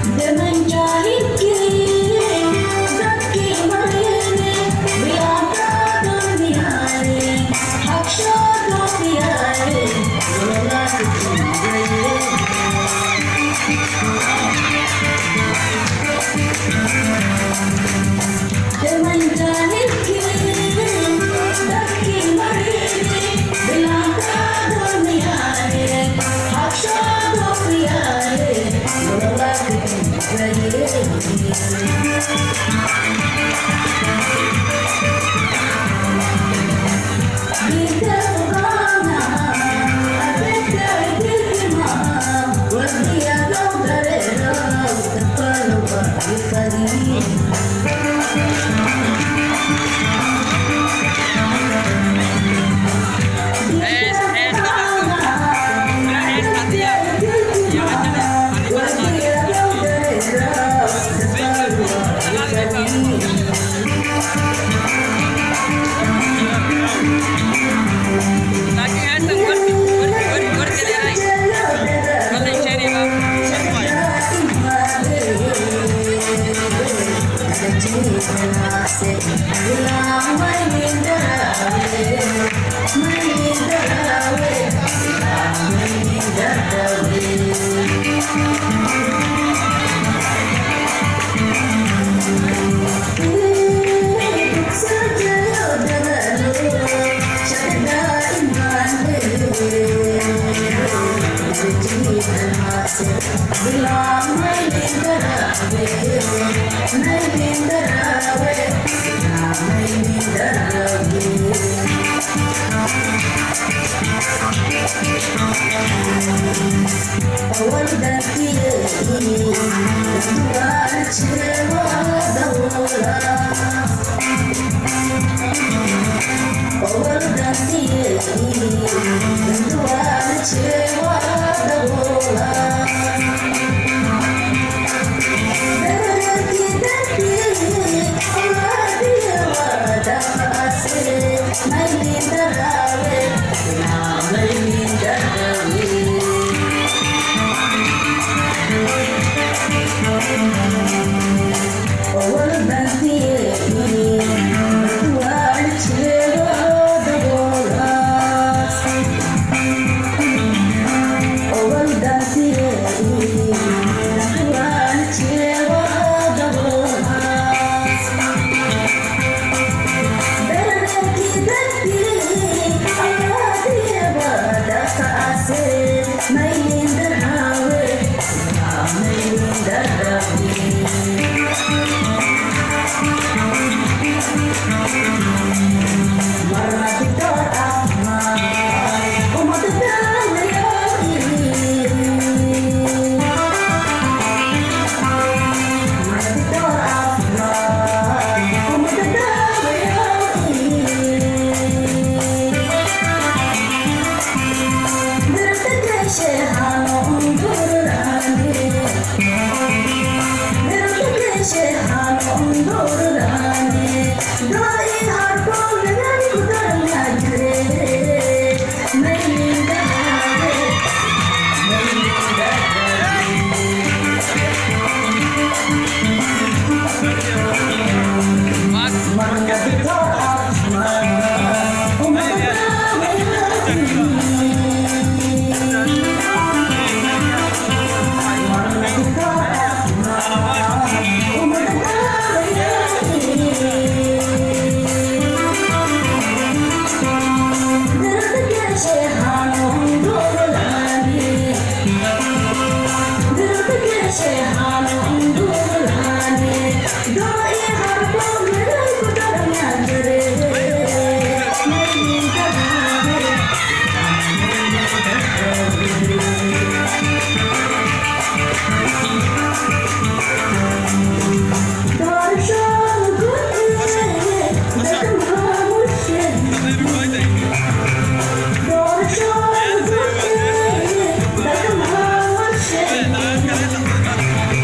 Thank you.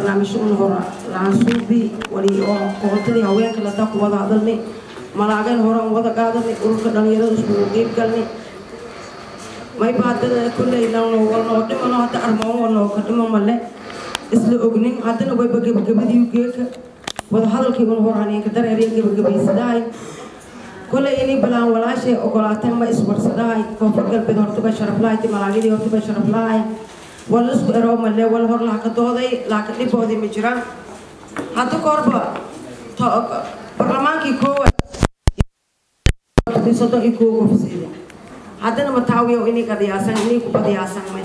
barnaamijyo una hora laansuubi wali oo qoqoltadii haweenka lataa ku wada hadalnay malaageen hore aan wada qaadanay ururka dhalinyarada iskugu qeyb galnay mayba haddana kolley walnoo dhimano hadda armoon walnoo ka dhimo male isla ognin haddana wayba gebagabadii geeka wada hadalkii un hor haneenka dareeriya gebagabaysadahay kolley inay balaan walaashay ogolaateen ma iswarsadahay koonfur galbeed hortaba sharaf lahay timalaagidii hortaba sharaf lahay wala isku eroo male wala hor laaka dooday laaka dhiboodii ma jiraan hadda koorba barlamaankii koowaad soddon iyo koo gofsiida haddana mataawiyo inay qadiyaasan inay ku qadiyaasan may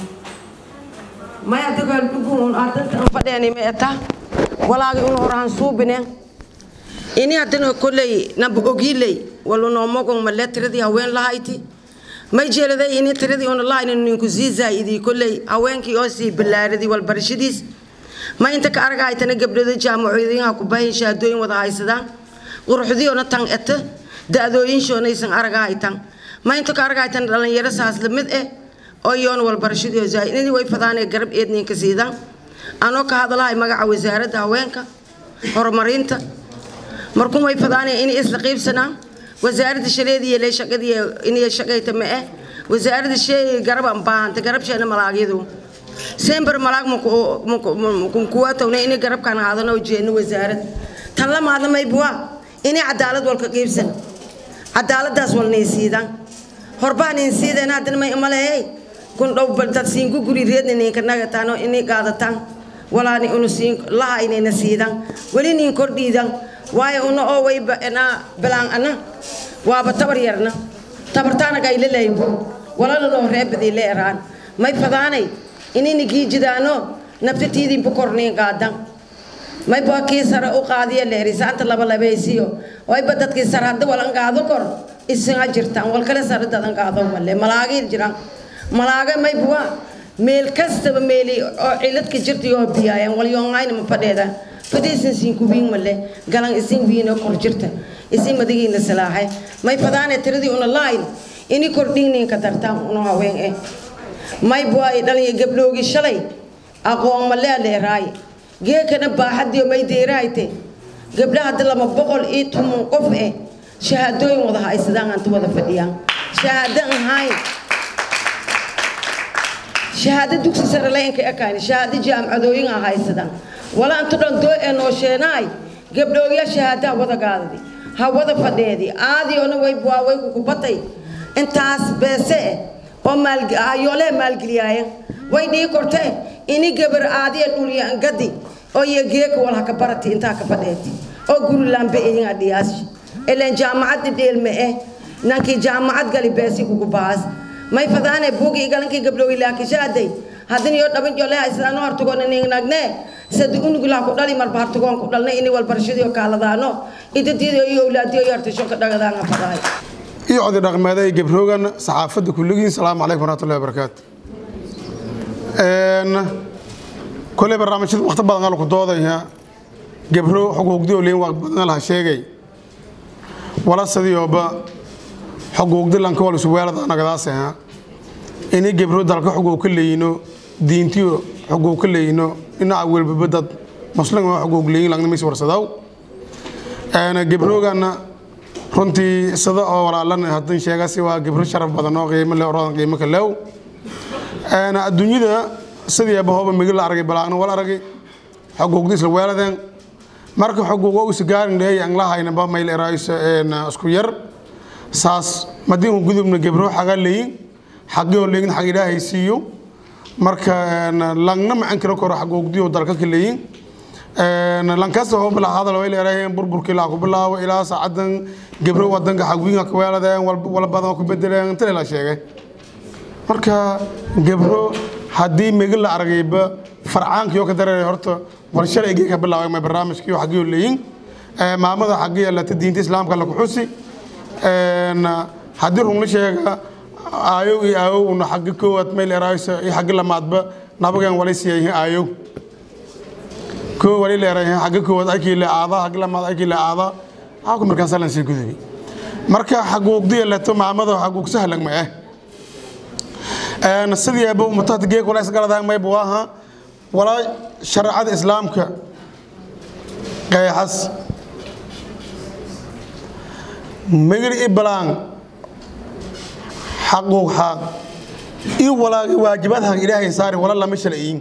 maya dagaal kugun ardanta aan fadheeni ma eta walaagi un horaan suubine ini haddana kolley naba ogiiley walu noomogon male tiradii haween lahayti may jeeladay ini tiradii una lahaynin ninku sii zaa'idii kolley haweenkii oo sii ballaaradii walbarashadiis ma inta ka argahaytana gabdhada jaamacooyinha ku bahin shahaadooyin wada haysadaan quruxdiyoona tan eta da-dooyinshoonaysan aragahaytan ma inta ka argahaytana dhallinyaro saas lamid eh oo iyoona walbarashadiio zaa'idadii way fadaanee garab eedninka siidaan anoo ka hadalahay magaca wasaaradda haweenka horumarinta markun way fadaanee inay isla qiibsanaan wasaaradda shaleediiyo lee shaqadii inay shaqayta ma eh wasaaradda shey garab baahanta garabsheena malaagyadu sember malaag kunkuwaatowna inay garabkaan haadano jeedno wasaarad tan la maadlamaybuwa inay cadaalad walka qiibsan cadaaladaas walnay siidaan horbaan in siideen haddana may malehey kun dhow dad siinku guri reedna ninka nagataano inay qaadataan walaani unu siin laha inayna siidaan weli nin kordhiidan waayo una oo wayba ena bilaan ana waaba tabar yarna tabartaanaga ay lalayn walala noo reebadii la eraan may fadaanay inayna giijidaano naftatiidinba korniin qaadan mayba kii sare u qaadiya leeri saanta laba labaysiyo wayba dadkii sare hadda walan qaado kor isaga jirtaan wal kale sare dadan qaado male malaagii jiraan malaaga mayba meel kastaba meeli oo ciladka jirta yoo biyaayaan wal yoongayna ma fadheeda fadhiisan siin kubiin male galan isin wiina kor jirta isin madigiina salaaxay may fadaane tiradii una layn ini kordhigninka dartaan una haween eh may buay dhalinya gabdhoogi shalay aqoon male leeraay geekana baaxadiyo may deeraayte gabdhaha hadda lama boqol iyo toban qof eh shahaadooyin wada haysadaan anta wada fadhiyaan shahaado ahayn shahaado dugsi sare laynka ekayn shahaado jaamacadooyin a haysadaan wala anta dhan doo ee noosheenaay gabdhoogya shahaadaha wada gaadadi ha wada fadheedi aadiyoona way buwaaway kukubatay intaas beese eh oo maalyoole maalgeliyaayan way dhii kortee ini gabar aadiya dhulya gadi oo iyo geeka wal haka barati intaa ka fadheeti oo guri lambe iyin adhiyaas ileen jaamacad dhidheelme eh nankii jaamacad gali beesi kugu baas may fadaane buugi igalankii gabdhoogi laakishaaday haddin iyo dhaban jole haysadaan hortagoona ningnagne sadi unugulaha ku dhali marba hartagoon ku dhalnay ini walbarashadiyo kaaladaano idadiido iyo owlaadiyo iyo hartasho ka dhagadaanga fadaay iyo codi dhaqmeeday gabroogan saxaafadda kulligiin salaamu calaykum waraxmatullahi wabarakaatu koley barnaamijyada waqti badan ala ku doodaya gabro xuquuqdii oo leyn waa badan laha sheegay wala sidiyooba xuquuqdi lanka wal isweelada anagadaas aha ini gabro dalka xuquuq ka leeyino diintiyo xuquuq ka leeyino dhinaca welbaba dad muslim oo xuquuq leeyin langna mis warsadaw gabrooganna runtii sida oo walaalan hadan sheegasi waa gabro sharaf badan oo qiimo leh oradan qiimo ka leew adduunyada sidii abahooba migi la aragay balaagna wal aragay xuquuqdiis la weeladeen marka xuquuqo usi gaarin dheey aan la haynaba mayl eraayso isku yar saas madiinku gudubna gabro xaga leeyin xaqiyoo leegin xaq ilaahay siiyo marka langna macan karo koro xuquuqdiyo dalka ka leeyin lankasta hoo bilaa hadal way leeraheen burburkii laa ku bilaabo ilaa saacadan gabro wadanka xagwiinka ka weeladeen wala badan ku bedeleen inta la sheegay marka gabro haddii megi la aragayba farcaankiyo ka dareeray horta war shalay ka bilaabay ma barnaamijkiyo xagiyo leeyin maamada xagiya lata diinta islaamka la ku xusi haddii rungla sheega aayow iyo aayow una xagi koowaad mayl eraayso iyo xagi lamaadba nabagan walay siyayihiin aayow koo wali leerayihiin xagi koowaad akii le aada xagi lamaad akii le aada xaku markaas lan sii gudubi marka xaguuqdiya leto maamada xaguuq sahlan ma ah sidii aba umataad geeg wala isgaladaang mayba waaha walaa shareecada islaamka qeexas migir i balaan xaquuq xaaq i walaagi waajibaadhan ilaahay saari wala lama shalayin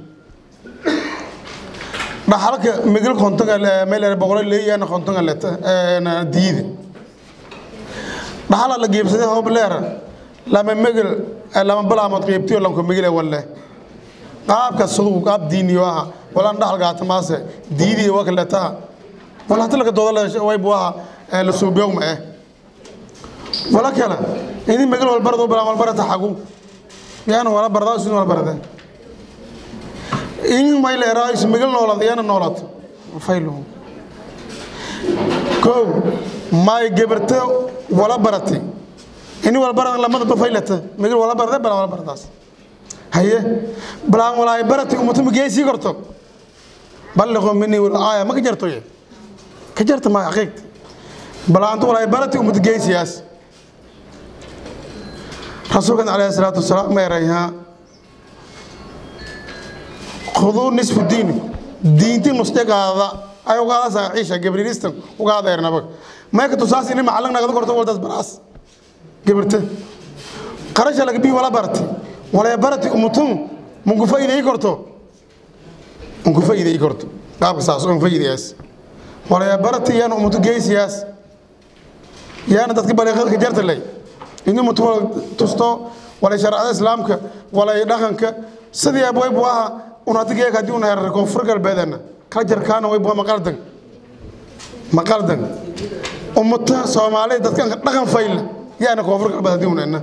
dhaxalka migil kontonga meel boqolo leeyana kontonga leta diide dhaxala la geebsaday hoob leera lama migil lama balaamood qeybtiyo lanko migile walle qaabka sudugu qaab diiniyo aha walaan dhaxal gaata maase diidii waka letaha wala hata laga dooda way buaha la suubiyow ma eh wala kale ini migil walbarado balaan walbarata xagu yaana wala bardaa isin wala barade in may leeraa is migil noolad iyana noolad faylo kow may gebarta wala barati ini wala barada lamada ba faylata migil wala barade balaan wala baradaas haye balaan walaay barati umata mageesii korto balliqo mini aaya ma ka jarto ye ka jarta ma xaqiiqta balaantu walaay barati umata geesiyaas rasuulkan calayhi salaatu wasalaam ma erayhaa khuduu nisfu diini diinti nusjagaada ay ugaada saaxiisha gabriilistan ugaada ernaba mayka tusaas ini macalin nagada korto waldaas baraas gabirta qarasha laga bii wala barati walaa barati umutun munku faa'iideey korto munku faa'iideey korto qaabka saas on faa'iideeyas walaa barati yana umutu geesiyaas yaana dadka baleeqadka jarta lay ini mutu tusto walaa sharcada islaamka walaa dhaqanka sidii abway buu ahaa unatigeeka haddii una herar koonfur galbeedana kala jarkaana way bua maqaldan maqaldan ummata soomaalida dadkan dhaqan fayla yaana koonfur galbeed haddii unena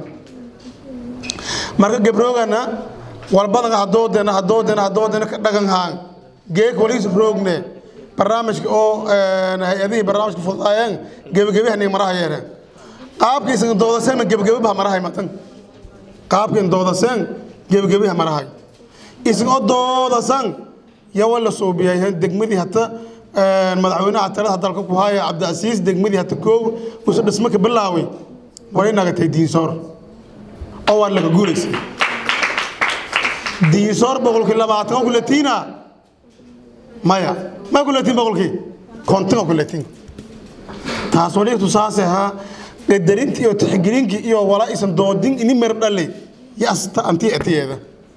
marka gabroogana walbadan hadoodena hadoodena hadoodena ka dhaqan haan geek waliis roogne barnaamijka oo hay-adihii barnaamijka fudaayeen gebagabihanay maraha yeereen qaabkiisan doodaseen gebagabibaha marahay matan qaabkiin doodaseen gebagabiha marahay isagoo doodasan yawa la suubiyay degmadii hata madaxweynaha talada dalka ku haya cabdiasiis degmadii hata koow usa dhismo ka bilaaway way nagatay diinsoor oo waa laga guulaysay diinsoor boqolkii labaatan kulatiina maya ma kulatiin boqolkii konton kulatiin taas wali tusaase ahaa qadarintii iyo tixgelinkii iyo walaa isan doodin ini mer dhalay yasta antii atiyeeda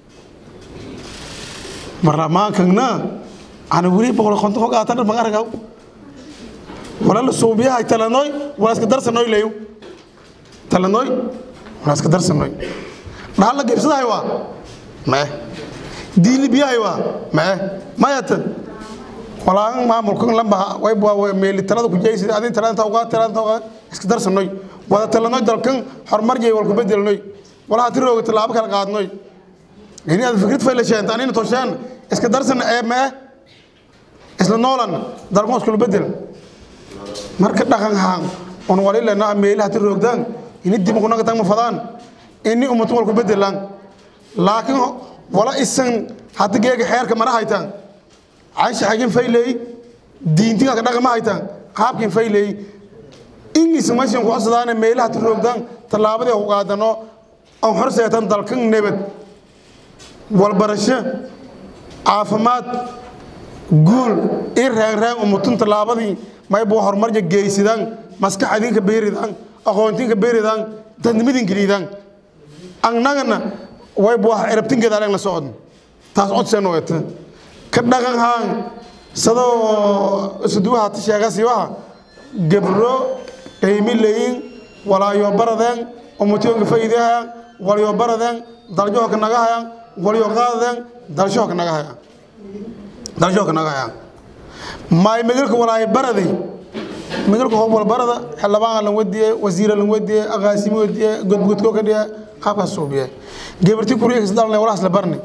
baarlamaankana ana weli boqol konton ka qaatan ma aragaw wala la suubiyahay talanoy wala iska darsanoy leeyo talanoy wala iska darsanoy dhaxal la geebsadahay waa mae diili biyahay waa mae mayata walaan maamulkan lamba way waa meeli talada ku jeeysid adin talada inta uga talada uga iska darsanoy wada talanoy dalkan horumar jey wal ku bedelnoy wala hati rooga talaabo kala qaadnoy ini aad fikrad fayla sheenta anina toshaan iska darsan ee mee isla noolan dalkan iskula bedel marka dhaqan haan on walilana meelaha ti roogdaan ini dib ku naga tagma fadaan ini ummatu wal ku bedelaan laakiin wala isan hata geega xeerka mara haytaan caysha xagin fayley diintiga ka dhaqama haytaan qaabkin fayley ingis mashin ku codsadaan meelaha ti roogdaan tallaabadii ku qaadano aan horseetan dalkan nabad walbarasho caafimaad guul i raanraan umutun tallaabadii maybu horumarja geysidaan maskaxadinka beeridaan aqoontinka beeridaan dadnimadinka liidaan annagana waybu cirabtinkeeda aleen la socon taas codseen weta ka dhaqan haan sadoo isuduwaha ta sheegasiiwaha gebro qiimi leyin walaayo baradeen umutiyonka fayidahayaan walyo baradeen daljohoka naga hayaan walyo qaadeen dalshohoka naga hayaan dalshohoka naga hayaan maay migilka walaayo baraday migilka hoob wal barada xildhibaan lan wadiye wasiira lan wadiye aqaasimo wadiye godgodko ka dhiye qaabkaas suubiye gebarti kuriya kasdalne walaas la barni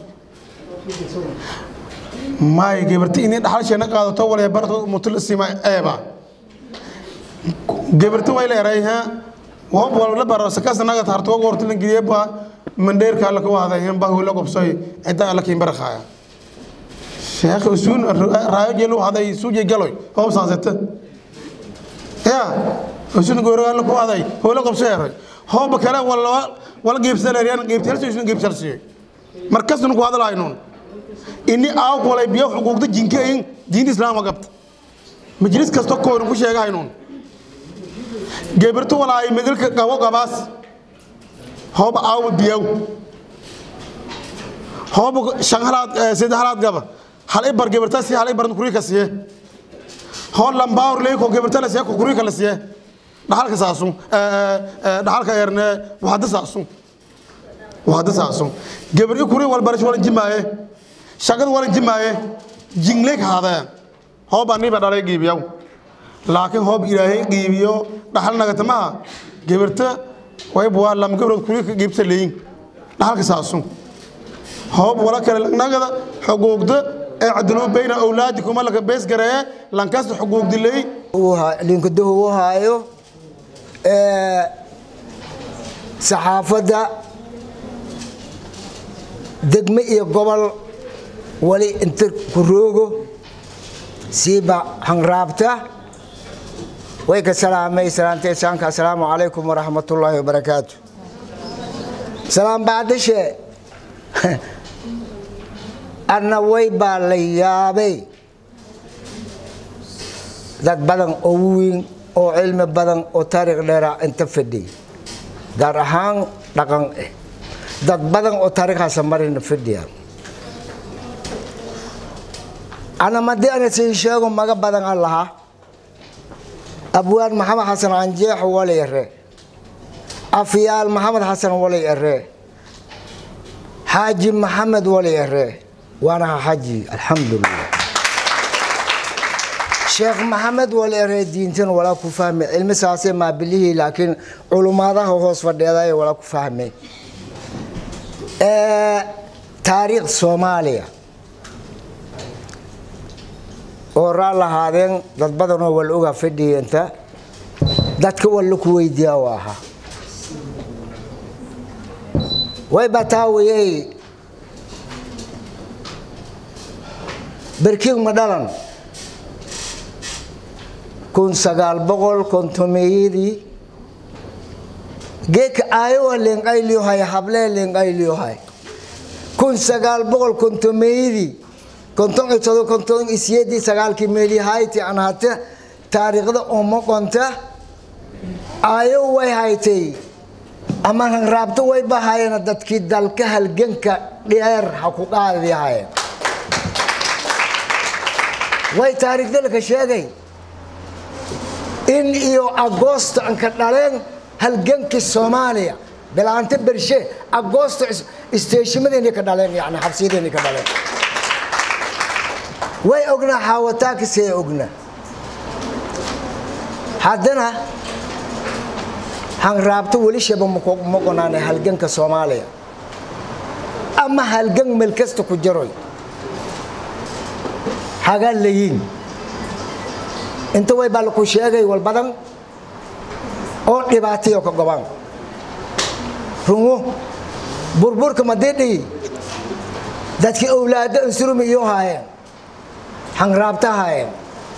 maay gebarti inay dhaxalsheena qaadato walaya barato mutula sima eeba gebarti way leerayha wab wala baro sakas naga tarto goorto lan giliye ba mandheer ka la ko waday ba hula qobsay cidda la kiin barxaya sheekh usun raayo jelo haday suje galoy hoob saasata ya usun goora la ko waday hula qobsay hoob kale wala wala geebsan reeyaan geebtar usun geebtar si markas nu ko hadalay noon ini aawk walay biyo xuquuqda jinkayin diinta islaamka qabta majlis kasta koorun ku sheegahaynuun gebirto walaay megalka qabo qabaas hooba aawma biyaw hooba shan halaad saddex halaad gaba hal ibar gebirta si hal ibar kurika siye hoo lambaawr leey ko gebirta la siye ko kurika la siye dhaxalka saasun dhaxalka erne waxda saasun waxda saasun gebir kuri wal barash wal jimaaye shaqad wal jimaaye jingleek haadaya hooba niba dhalay giibiyaw laakiin hoob ilaahay qiibiyo dhaxal nagatamaha gebirta way buwaa lam gabrood kuri ka giibsa leeyin dhaxalka saasun hoob wala kale nagada xuquuqda ee cadlu bayna awlaadikum laka bees garee lankasta xuquuq dilay linkuduhu u haayo saxaafadda degme iyo gobol wali inta ku roogo siiba hanraabta way ka salaamay salaamta isaanka assalaamu calaykum waraxmat ullaahi wabarakaatu salaam bacdishe anna way baa la yaabay dad badan oo weyn oo cilmi badan oo taariikh dheera inta fadhiy gaar ahaan dhaqan eh dad badan oo taariikhaasa marina fadhiya ana madii ana sii sheego maga badan aan lahaa abwaan maxamed xasan canjeex walay ere afyaal maxamed xasan walay ere xaaji maxamed walay ere waana xaji alxamdulilah sheekh maxamed wal ere diintan walaa ku fahme cilmi saase maabilihii laakiin culumaadaha hoos fadheeday walaa ku fahme taariikh soomaaliya oo raa lahaadeen dad badanoo wal oga fadhiyanta dadka walla ku weydiiya u ahaa way bataawayey berkiig ma dhalan kun sagaal boqol kontomeyadii geeka aayowa leenqayliyohay hablee leenqayliyohay kun sagaal boqol kontomeyadii konton iyo todo konton iyo siyeedii sagaalkii meelihayti aan hate taariikhda uma qonta aayo way haytay ama hanraabto way bahayeen dadkii dalka halganka dheer ha ku qaadiyahayeen way taariikhda laka sheegay in iyo agoosto anka dhaleen halgankii soomaaliya bilaante bershe agoosto isteeshimadeeni ka dhaleen yani xabsiyadeeni ka dhaleen way ognaa xaawataakisee ogna haddana hanraabto weli shaba ma qonaane halganka soomaaliya ama halgan meel kasta ku jaroy hagaa layiin inta way baa laku sheegay wal badan oo dhibaatayo ka gobaan runwo burburka madidhii dadkii owlaado ansurumi iyo haayeen hanraabta haayeen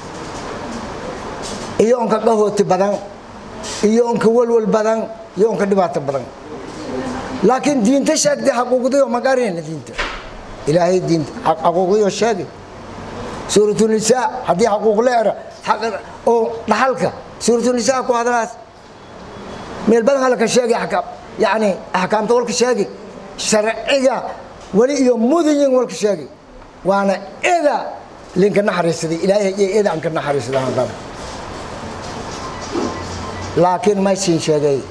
iyo onka qahooti badan iyo onka walwal badan iyo onka dhibaato badan laakiin diinta sheegtay xaquuqdiyo magarina diinta ilaahay diinta xaquuqdiyo sheegay suuratunisaa haddii xaquuq leera oo dhaxalka suuratunisaa ku hadlaas meel badan halka sheegay axkaam yani axkaamta walka sheegay sharciga weli iyo mudayin walka sheegay waana eda linka naxariisaday ilaahay iyo eda aan ka naxariisada haddana laakiin maysin sheegay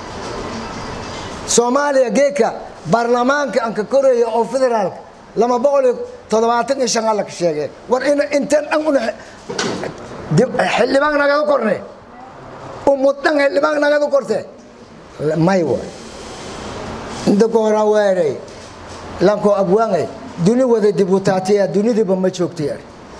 soomaaliya geedka baarlamaanka aan ka koraya oo federaalka lama boqol iyo toddobaatan iyo shan alla ka sheegay war in intan dhan una xildhibaan nagada korne umuddan xildhibaan nagada korte may waay inta ka horaa weeray lankoo abwaangay duni wada dibutaatiya dunidiiba ma joogtay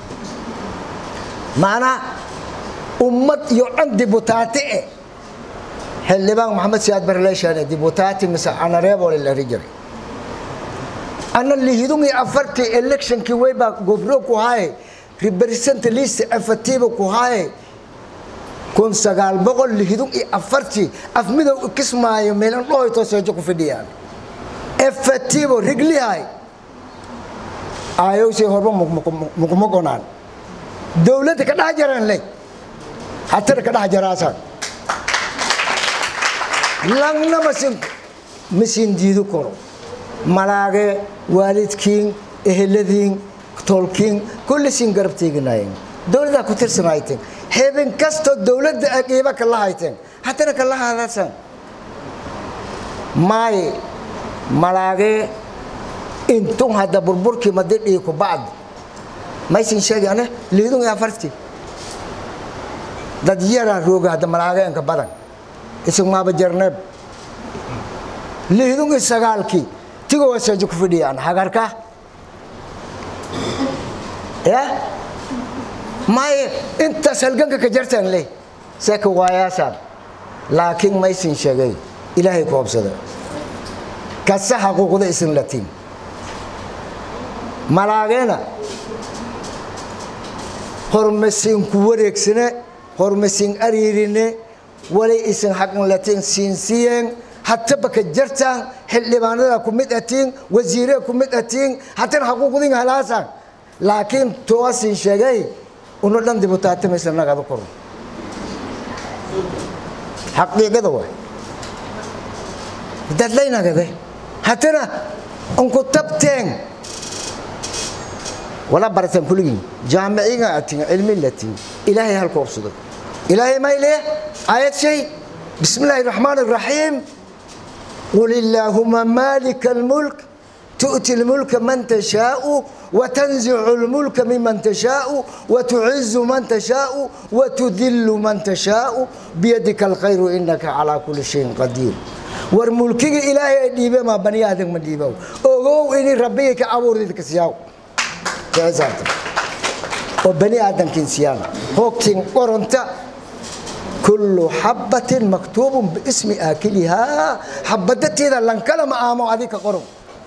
macnaa ummad iyo dhan dibutaati eh xildhibaan maxamed siyaad barleeshane dibutaati mise anareebole la ri jiray ana lihidun iyo afartii electionkii waybaa gobro ku haaye represent list afatiiba ku haaye kun sagaal boqol lihidun iyo afartii afmidow kismaayo meelan dhohoy tooseejo ku fidhiyaan efatiibo riglihay aayowsay horba mukuma gonaan dowladda ka dhex jaraan ley hatana ka dhex jaraasaan langna masin masin diidu karo malaage waalidkiin eheladiin tolkiin kulli siin garab teeginaayeen dowladdaa ku tirsanayteen heeben kastoo dowladda aqiiba kala hayteen hatana kala hadasaan maaye malaage intun hadda burburkii madidhii ku bacd maysin sheegi ane liidun yaa farti dad yaraa rooga hadda malaageenka badan isugmaaba jarneeb liidun i sagaalkii tigoo waseejo ku fidhiyaan hagarka ya maaye intaas halganka ka jartaan leh seeka waayaasaan laakiin maysin sheegay ilaahay ku hobsada kasa xaquuqda isin latiin malaageena hormasiin ku wareegsane hormasiin ariirine wali isin xaqan latiin siinsiyeen hataba ka jartaan xildhibaanada ku mid atiin wasiiree ku mid atiin hatana xaquuqdin halaasaan laakiin toosin sheegay una dhan dibutaatamaysa nagada koro xaqiiqada waay dadlaynagade hatana unku tabteen wala barataan kuligin jaamiciga atin cilmi latin ilaahay halku obsado ilaahay may leh aayad shay bismi illaahi raxmaan raxiim qul illaahuma maalika almulk تؤتي الملك من تشاء وتنزع الملك ممن تشاء وتعز من تشاء وتذل من تشاء بيدك الخير إنك على كل شيء قدير والملك إلهي ديبه ما بني آدم من ديبه أوغو إني ربيك أبور ذلك سياو كذات وبني آدم كنسيان هوكتين قرنتا كل حبة مكتوب باسم آكلها حبدتي إذا لنكلم آمو هذيك قرن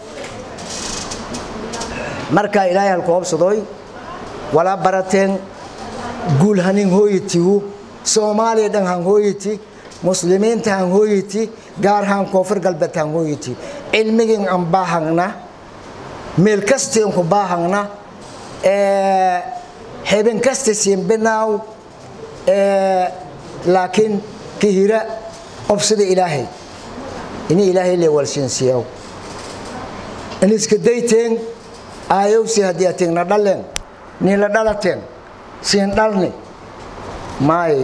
markaa ilaahay halku hobsadoy walaa barateen guul hanin hooyitigu soomaaliya dhan han hooyiti muslimiinta han hooyiti gaar haan koonfur galbeed han hooyiti cilmigin an baahangna meel kastiin ku baahangna heben kasta siinbinaaw laakiin kihira obsada ilaahay ini ilaahay le walsiinsiyaw in iska dayteen aayowsi haddii atigna dhaleen nila dhalateen siin dhalni maay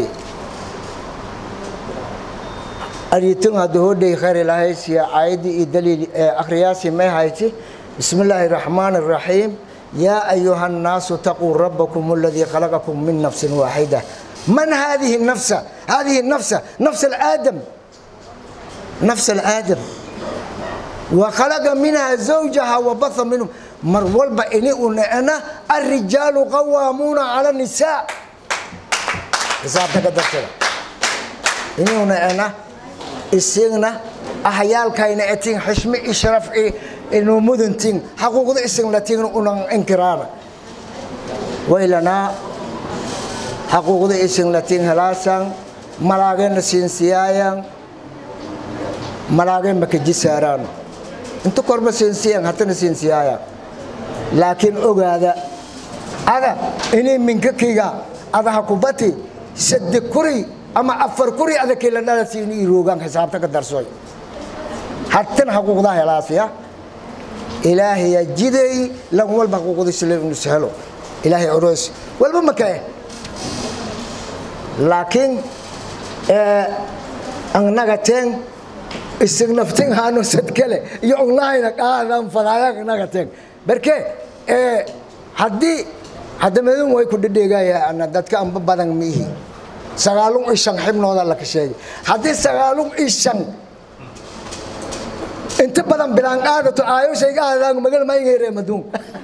ariitun hadda hodhay khayr ilaahay siya aayadii iyo daliil akhriyaasi may hayti bismi illaahi raxmaan raxiim yaa ayuha الnaasu taquu rabbakum aladii khalaqakum min nafsi waaxida man hadihi nafsa hadihi nafsa nafs aadam nafs aadam وخلق منها زوجها وبث منهم mar walba ini u necna الrijaalu qawaamuuna calى الnisaa xisaabta ka dartada ini u necna isigna ahyaalkayna etin xishmi i sharaf inu mudantin xaquuqda isin latin unan inkiraana waylanaa xaquuqda isin latin helaasan malaagena siinsiyaayan malaageen makajisaaraan inta korba siinsiyan hatana siinsiyaayan laakiin ogaada ada inay minkakayga adaha kubati sadde kuri ama afar kuri adakay la dhalasi in iroogaan xisaabta ka darsoy hatan xaquuqdaa helaasya ilaahaya jiday lan walba xaquuqdiisa inus helo ilaahay oroos walba makae laakiin annagateen isignaftin haano sadkale iyo onlayna qaadan fadaayan nagateen barke haddii haddamadun way ku dhedheegayaan dadka amba badan miihi sagaalun ishan xibnooda la kasheegay haddii sagaalun ishan inta badan bilaan qaadato aayoshayga aadaan magal mayngayreemaduun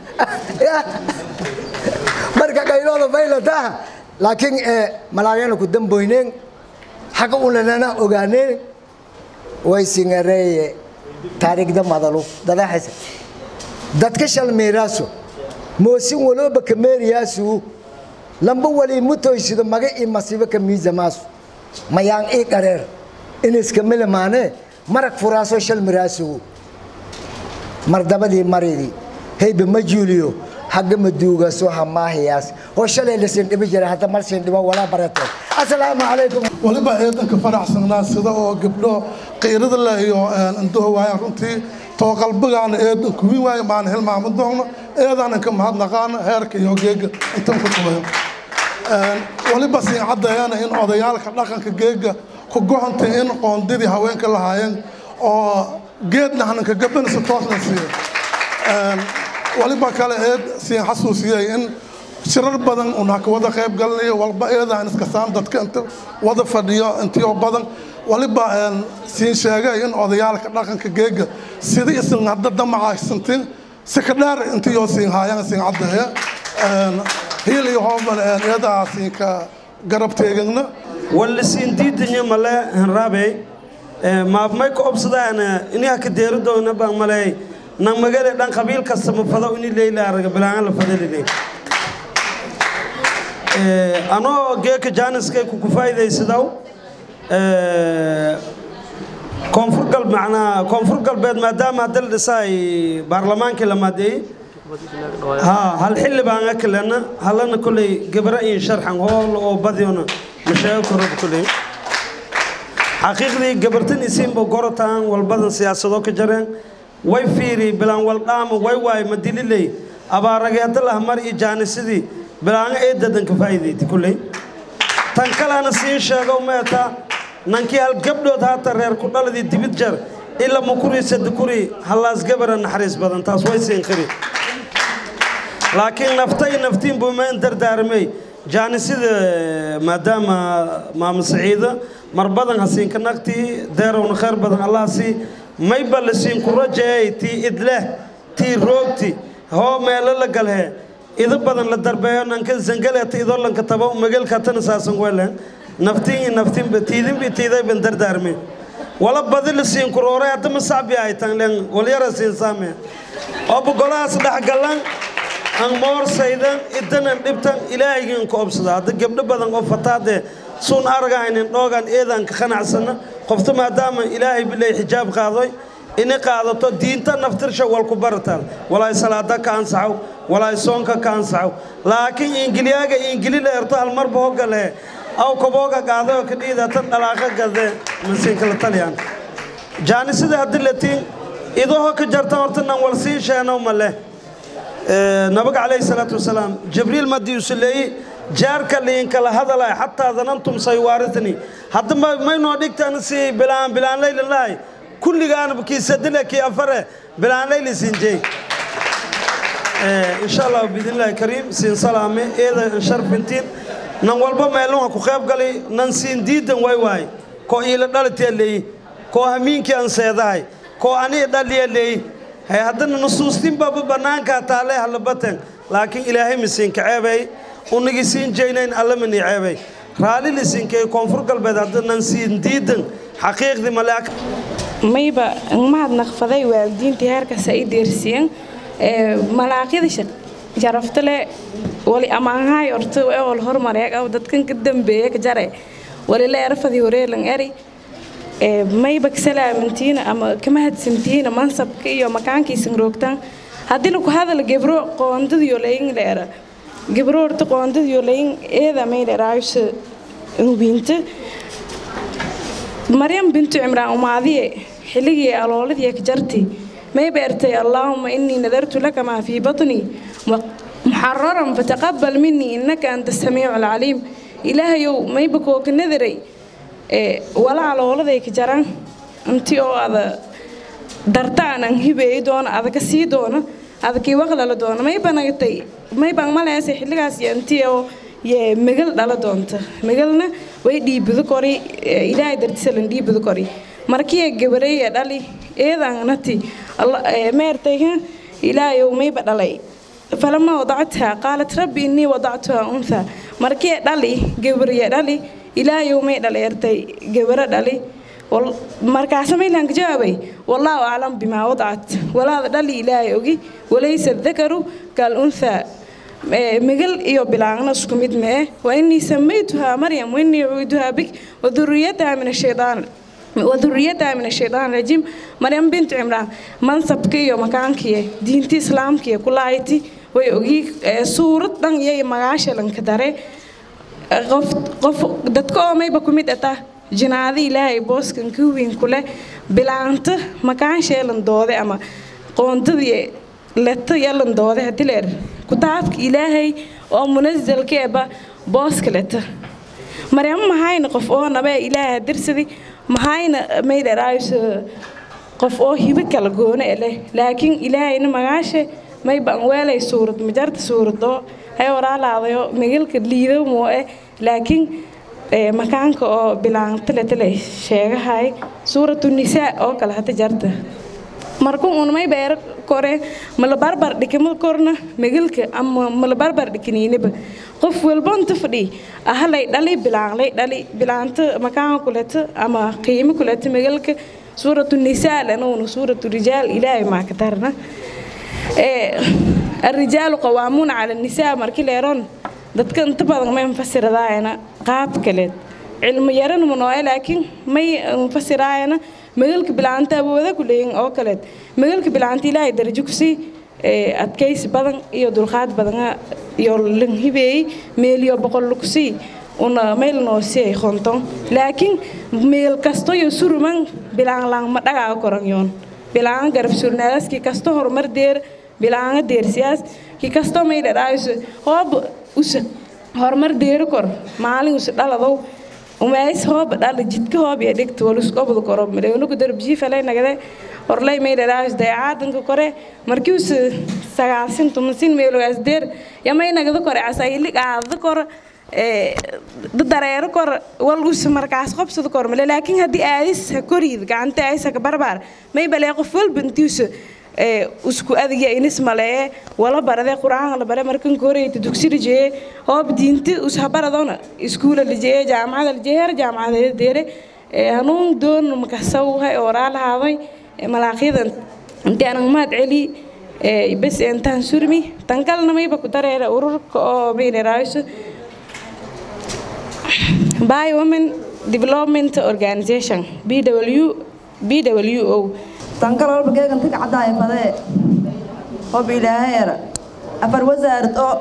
marka qaylooda faylataha laakiin malaagana ku damboyneen xaqa ulanana ogaaneen way singareeye taariikhda madalu dadaxaysa dadka shalmeeraaso moosin walooba kameeriyaasu lamba wali mutoysido maga i masiibo ka miisamaasu mayaan ii qareer iniska milamaane marag furaaso shalmiraasu mardabadii maridii heybe ma juuliyo hagga maduugaso hamaahiyaas oo shalay la siin dhibi jiray hadda mar siin dhibo walaa barateen assalaamu calaykum waliba eedanka faraxsanaa sida oo gabdho qiirada leh iyo indhuhu waayaan runtii too qalbigaana eedan kuwin waayo maan hilmaama doogno eedaan inka mahadnaqaana heerka iyo geega intan ku tubayo waliba siin caddeeyana in odayaalka dhaqanka geega ku goxantay in qoondidii haweenka lahaayeen oo geedna hananka gabanaysa toosna siiyo waliba kale eed siin xasuusiyay in shirar badan una ka wada qayb galinayo walba eedaan iska saan dadka inta wada fadhiyo intiyo badan waliba siin sheegay in odayaalka dhaqanka geega sida isin hadda damacaysantin si ka dheer intiyoo siin haayaan siin caddeeya hiil iyo hooban eedaa siinka garab teegagna walla siin diidanya male hanraabey maabmay ka obsadaan inaa ka deeri doona baan maley nang magale dhan qabiil kasta ma fado ini leyla araga bilaanga la fadalile anoo geeka jaaniskay ku kufaaidaysadaw koonfur gal macnaa koonfur galbeed maadaama hadda la dhisaay baarlamaankii la maadeeyey ها هل حل بان أكلنا هل أنا كل جبرة إن شرح هول أو بديونا مش هيكون كله حقيقة جبرتني اسم بقرتان والبدن سياسة ذوك جرين واي فيري بلان والقام واي واي مدلي لي أبا رجعت الله مر إجاني سدي بلان إيه ددن كفايدي تقولي تنكل أنا سين شاقو ميتا نانكي هل قبلو ذات الرير كل الذي دبتجر إلا مكوري سدكوري هلاس جبرة نحرس بدن تاس واي سين خري laakiin naftay naftiin buu mayn dardaarmay jaanisida maadaama maama saciida mar badan hasiinka nagtii deerowna khayr badan allah sii mayba la siin ku rajeeyay tii idleh tii roogti hoo meelo la galhe ida badan la darbeeyo nanka zangaleeta idolanka taba magalka tana saasan welen naftiin naftiin tiidin tiiday ban dardaarmay wala badi la siin ku roore hadda ma sacbi ay tan len walyara siin saame oo bugolahaas dhexgalan aan moorsaydan idanan dhibtan ilaahaygiin ku obsada hadda gabdho badan oo fataadee suun argaynin dhoogan eedan ka qanacsana qofta maadaama ilaahay bilay xijaab qaadoy ini qaadato diinta naftirsha wal ku barataan walaay salaada ka ansaxow walaay soonka ka ansaxow laakiin ingiliyaaga ingili la erto hal marba hogale aw kabooga qaaday oo ka dhiidatan dhalaaqa gade masiinka la taliyaan jaanisida haddii latiin idahoo ka jarta horta nan wal sii sheenow ma leh nabiga calayhi salaatu wasalaam jibriil madii usuleeyey jaarka liinkala hadalay xataa danantum saywaarithni hadda maynoo dhigtan si bilaan bilaan layli lahay kulligaana kii sadile kii afare bilaan layli siinjey insha allah biidnillahi kariim siin salaame eeda sharfintiin nan walba meelunha ku qayb galay nan siin diidan way waay koo iila dhalitia leeyi koo hamiinkii aan seedahay koo anii dhaliya leeyi hay haddana nusuustin baba bannaankaa taalee halabaten laakiin ilaahay misiinka ceebay unigi siin jeynayn alla mani ceebay raalli lisiinkay koonfur galbeed haddanan siin diidan xaqiiqdii malaak mayba mahad naqfaday waalidiintii heerkaas ay deersiiyeen malaaqyada sharaftale wali amaanhaay orta ewal hormareeg aw dadkan ka dambeeya ka jare wali la erfadi horeelan eri mayba kasalaamantiina ama kama hadsantihiina mansabka iyo makaankiisan roogtaan haddii laku hadala gebro qoondadiyo layin leera gebro horta qoondadiyo layin eeda may leeraayusa hubinta maryam bintu cimraan umaadiye xilligii alooladii ka jarti may beertay allaahuma inii nadartu laka maa fii batnii muxararan fataqabal minii innaka anta samiicu alcaliim ilaahayow mayba kooka nadaray walaa alooladay ka jaran intii oo ada darta aanan hibeey doona adaka sii doona adakii waqlala doona mayba nagatay maybaan maleese xilligaas iyo intii oo yee megal dhala doonta megalna way dhiibado kori ilaahay dartisalan dhiibado kori markii gabareeya dhali eedaanati meertayha ilaahayow mayba dhalay falama wadacthaa qaalat rabbi innii wadactuhaa unthaa markii dhali gabarya dhali ilaahayow may dhaleertay gabaro dhali markaasa maylaan ka jawaabay wallaahu aclam bimaa wadacat walaada dhali ilaahay ogi walaysa dakaru kal unthaa megal iyo bilaangna isku mid mee wa innii samaytuhaa maryam wainii cuiduhaa bik waduriyataha min ashaytaan waduriyataha min ashaytaan rajiim maryam bintu cimraan mansabka iyo makaankiya diinti islaamkiya kulahayti way ogii suurad dhan iyo magaasha lanka dare qof qof dadka oo mayba ku mid ata jinaada ilaahay booskan ka weyn ku leh bilaanta makaansheelan doode ama qoondadii leta yalan doode hadii leer kutaabka ilaahay oo munazalkeeba booska leta maryamo mahayna qof oo nabee ilaahay dirsadi mahayna maydharaayso qof oo hibo kala goone leh laakiin ilaahayna magaashe may baan weelay suurad majarta suuradoo hay walaalaadayo magalka liido mooe laakiin makaanka oo bilaantaletale sheegahay suuratu nisaa oo kale hata jarta marka uun may beer kore mala barbar dhikama korna magalka ama mala barbar dhikiniinaba qof walba inta fadhi ahalay dhali bilaanlay dhali bilaanta makaanka kuleta ama qiimo kuleta magalka suuratu nisaa lanuuna suuratu rijaal ilaahay maa ka darna الرجال قوامون على النساء markii leeron dadka inta badan ma fasiradaayna qaab kale cilmi yaran munooy laakiin may fasiraayna magalka bilaanta awooda ku leeyin oo kale magalka bilaanta ilaahay darajo ku sii adkaysi badan iyo dulqaad badan iyo lanhibeey meeliyo boqol ku sii una meel noo sii khonton laakiin meel kasto iyo suruman bilaan lang ma dhagaa koran yoon bilaan garab surnaadaski kasto horumar deer bilaanga deersiyaas ki kasto may dhadhaayso hoob usa horumar deeri kor maalin usa dhaladow umays hoob dhala jidka hoob iyo dhigta waluskobda koro maleonugu darbjiifalay nagade horlay may dhadhaayso dayacaadanka kore markii usa sagaalsin tumansin meelogaas deer yamay nagada kore asaylig aadada kor dareero kor wal usa markaas qobsada kor male laakiin haddii aadis ha koriid gacanta aysa ka barbaar may balee qof walba intiusa isku adiga inis malee wala barade qur-aanka la bare markan koreyta dugsi lijeye hoob diinta ushabaradona iskuula lijeye jaamacada lijeye heer jaamacadeed deere hanuun doon makasaw hay oraa lahaaday malaaqyadan intii anan mahad celi bes intaan surmi tan kalena mayba ku dareera ururka oo maynaraayso by women development organization bw bwo tankal walba geegan tika caddaaya fadee hob ilaaheera afar wasaarad oo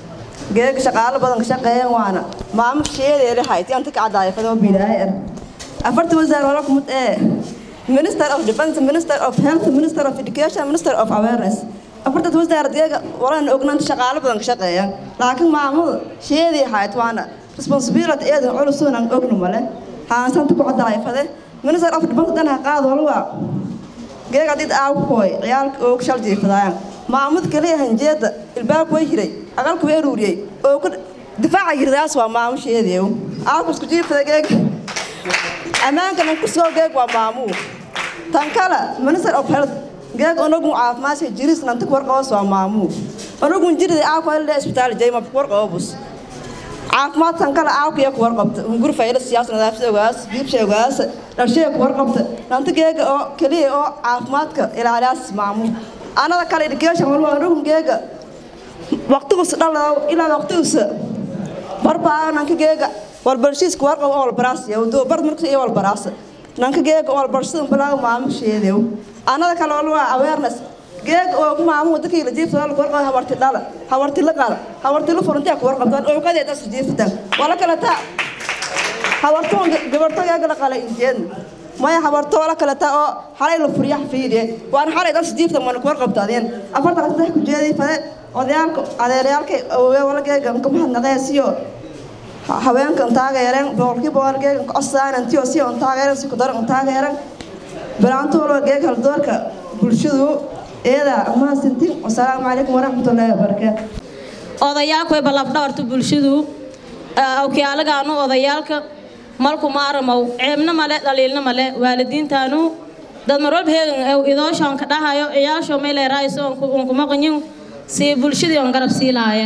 geega shaqaalo badan ka shaqeeyan waana maamo sheedeere hayti an tika caddaaya fadee hob ilaaheera afarta wasaar wala kumud ee minister of defense minister of health minister of education minister of awareness afartad wasaarad geega walan ognaanta shaqaalo badan ka shaqeeyan laakiin maamada sheedii hayt waana responsibility eedan culusunan ognu male haansanta ku caddaaya fadee minister of defense dan ha qaad walwaa geega did aawkooy ciyaalka oo shal jiifadayaan maamud kaliya hanjeeda ilbaabku way hiray aqalku way ruuriyey oo ku difaaca yirdaas waa maamusheedeew aawku isku jiifada geega ammaankana kusoo geeg waa maamuu tan kale minister of health geeg onogun caafimaadka jiris nanta warqabas waa maamuu onogun jirida aawku le isbitaal jayma warqabus caafimaad tan kale aawkiya ku warqabta hungur fayla siyaas nadaafada ogaas giibsha ogaas dhalshaya ku warqabta nanta geega oo keliya oo caafimaadka ilaaliyaas maamuul anada kale education walba onogun geega waqtigusa dhaladow ilaa waqtigusa barbaayo nanka geega walbarshiiska warqab oo walbaraas yawdo bar marka iyo walbaraas nanka geega walbarshada balaago maamusheedew anada kale walba awareness geeg oo ku maamu dadkii la jiifta la warqab hawarti dhala hawarti la qala hawarti la furantay ku warqabtaan oo qadeed as jiiftaan wala kala ta hawartoon gabarto geega la qala injeen maya hawarto wala kala ta oo xalay la furiya fiide waan xalay das jiifta man ku warqabtaadeen afarta saddex ku jeeday fade odayaalka adeerayaalka oo wala geega ka mahadnaqaysiyo haweenka taageereen boqolkiiba wala geega cosaan antiyo si on taageereen si ku daran taageereen balaanto wala geega hal doorka bulshadu eeda mahadsantiin wasalaamu calaykum waraxmatullaahi wabarakaatu odayaalku way ballafdhabarta bulshadu okyaalagaanu odayaalka malku maaramow ceebna male dhaliilna male waalidiintaanu dad marwalba heegan idooshaan ka dhahayo ciyaasho meeleeraayiso on kuma qanyin si bulshadii on garab sii lahaye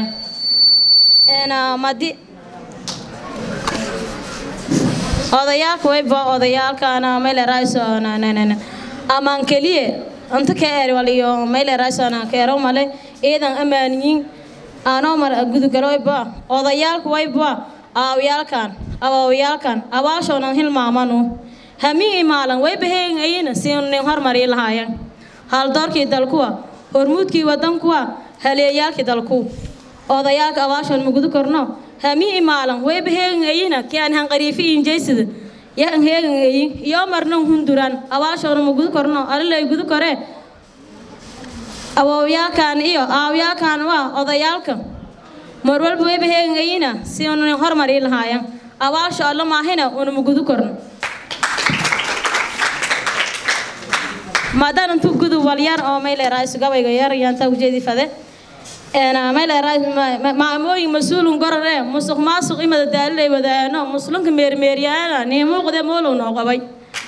madi odayaalka wayba odayaalkaana meeleeraayiso amaan keliye anta ka eer waliyo meyle raasana keero male eedan amaaniyin aanoo mar gudugaroyba odayaalku wayba aawayaalkan awaawayaalkan abaashoonan hilmaamanu hamii maalan way baheengayina si nin hormari lahaayan haldoorkii dalkuwa hormuudkii wadankuwa haleeyaalkii dalku odayaalka abaashoon magudu korno hamii imaalan wayba heegan ayina kii aan hanqariifi injeysida yan heegan ayin iyo marnan hunduran abaashoona magudu korno alilay gudu kore awowyaalkan iyo aawyaalkan waa odayaalka mar walba wayba heegan ayina si unan hormarii lahaayan abaasho alla maahina una magudu korno maadaan intuu gudu walyar oo mayleeraasu gabayga yar yaantaa ujeedi fade maamooyin mas-uulun gorare musuq maasuq imada daalilay wadaano muslimka meermeeryaana nii muuqde moolow noo qabay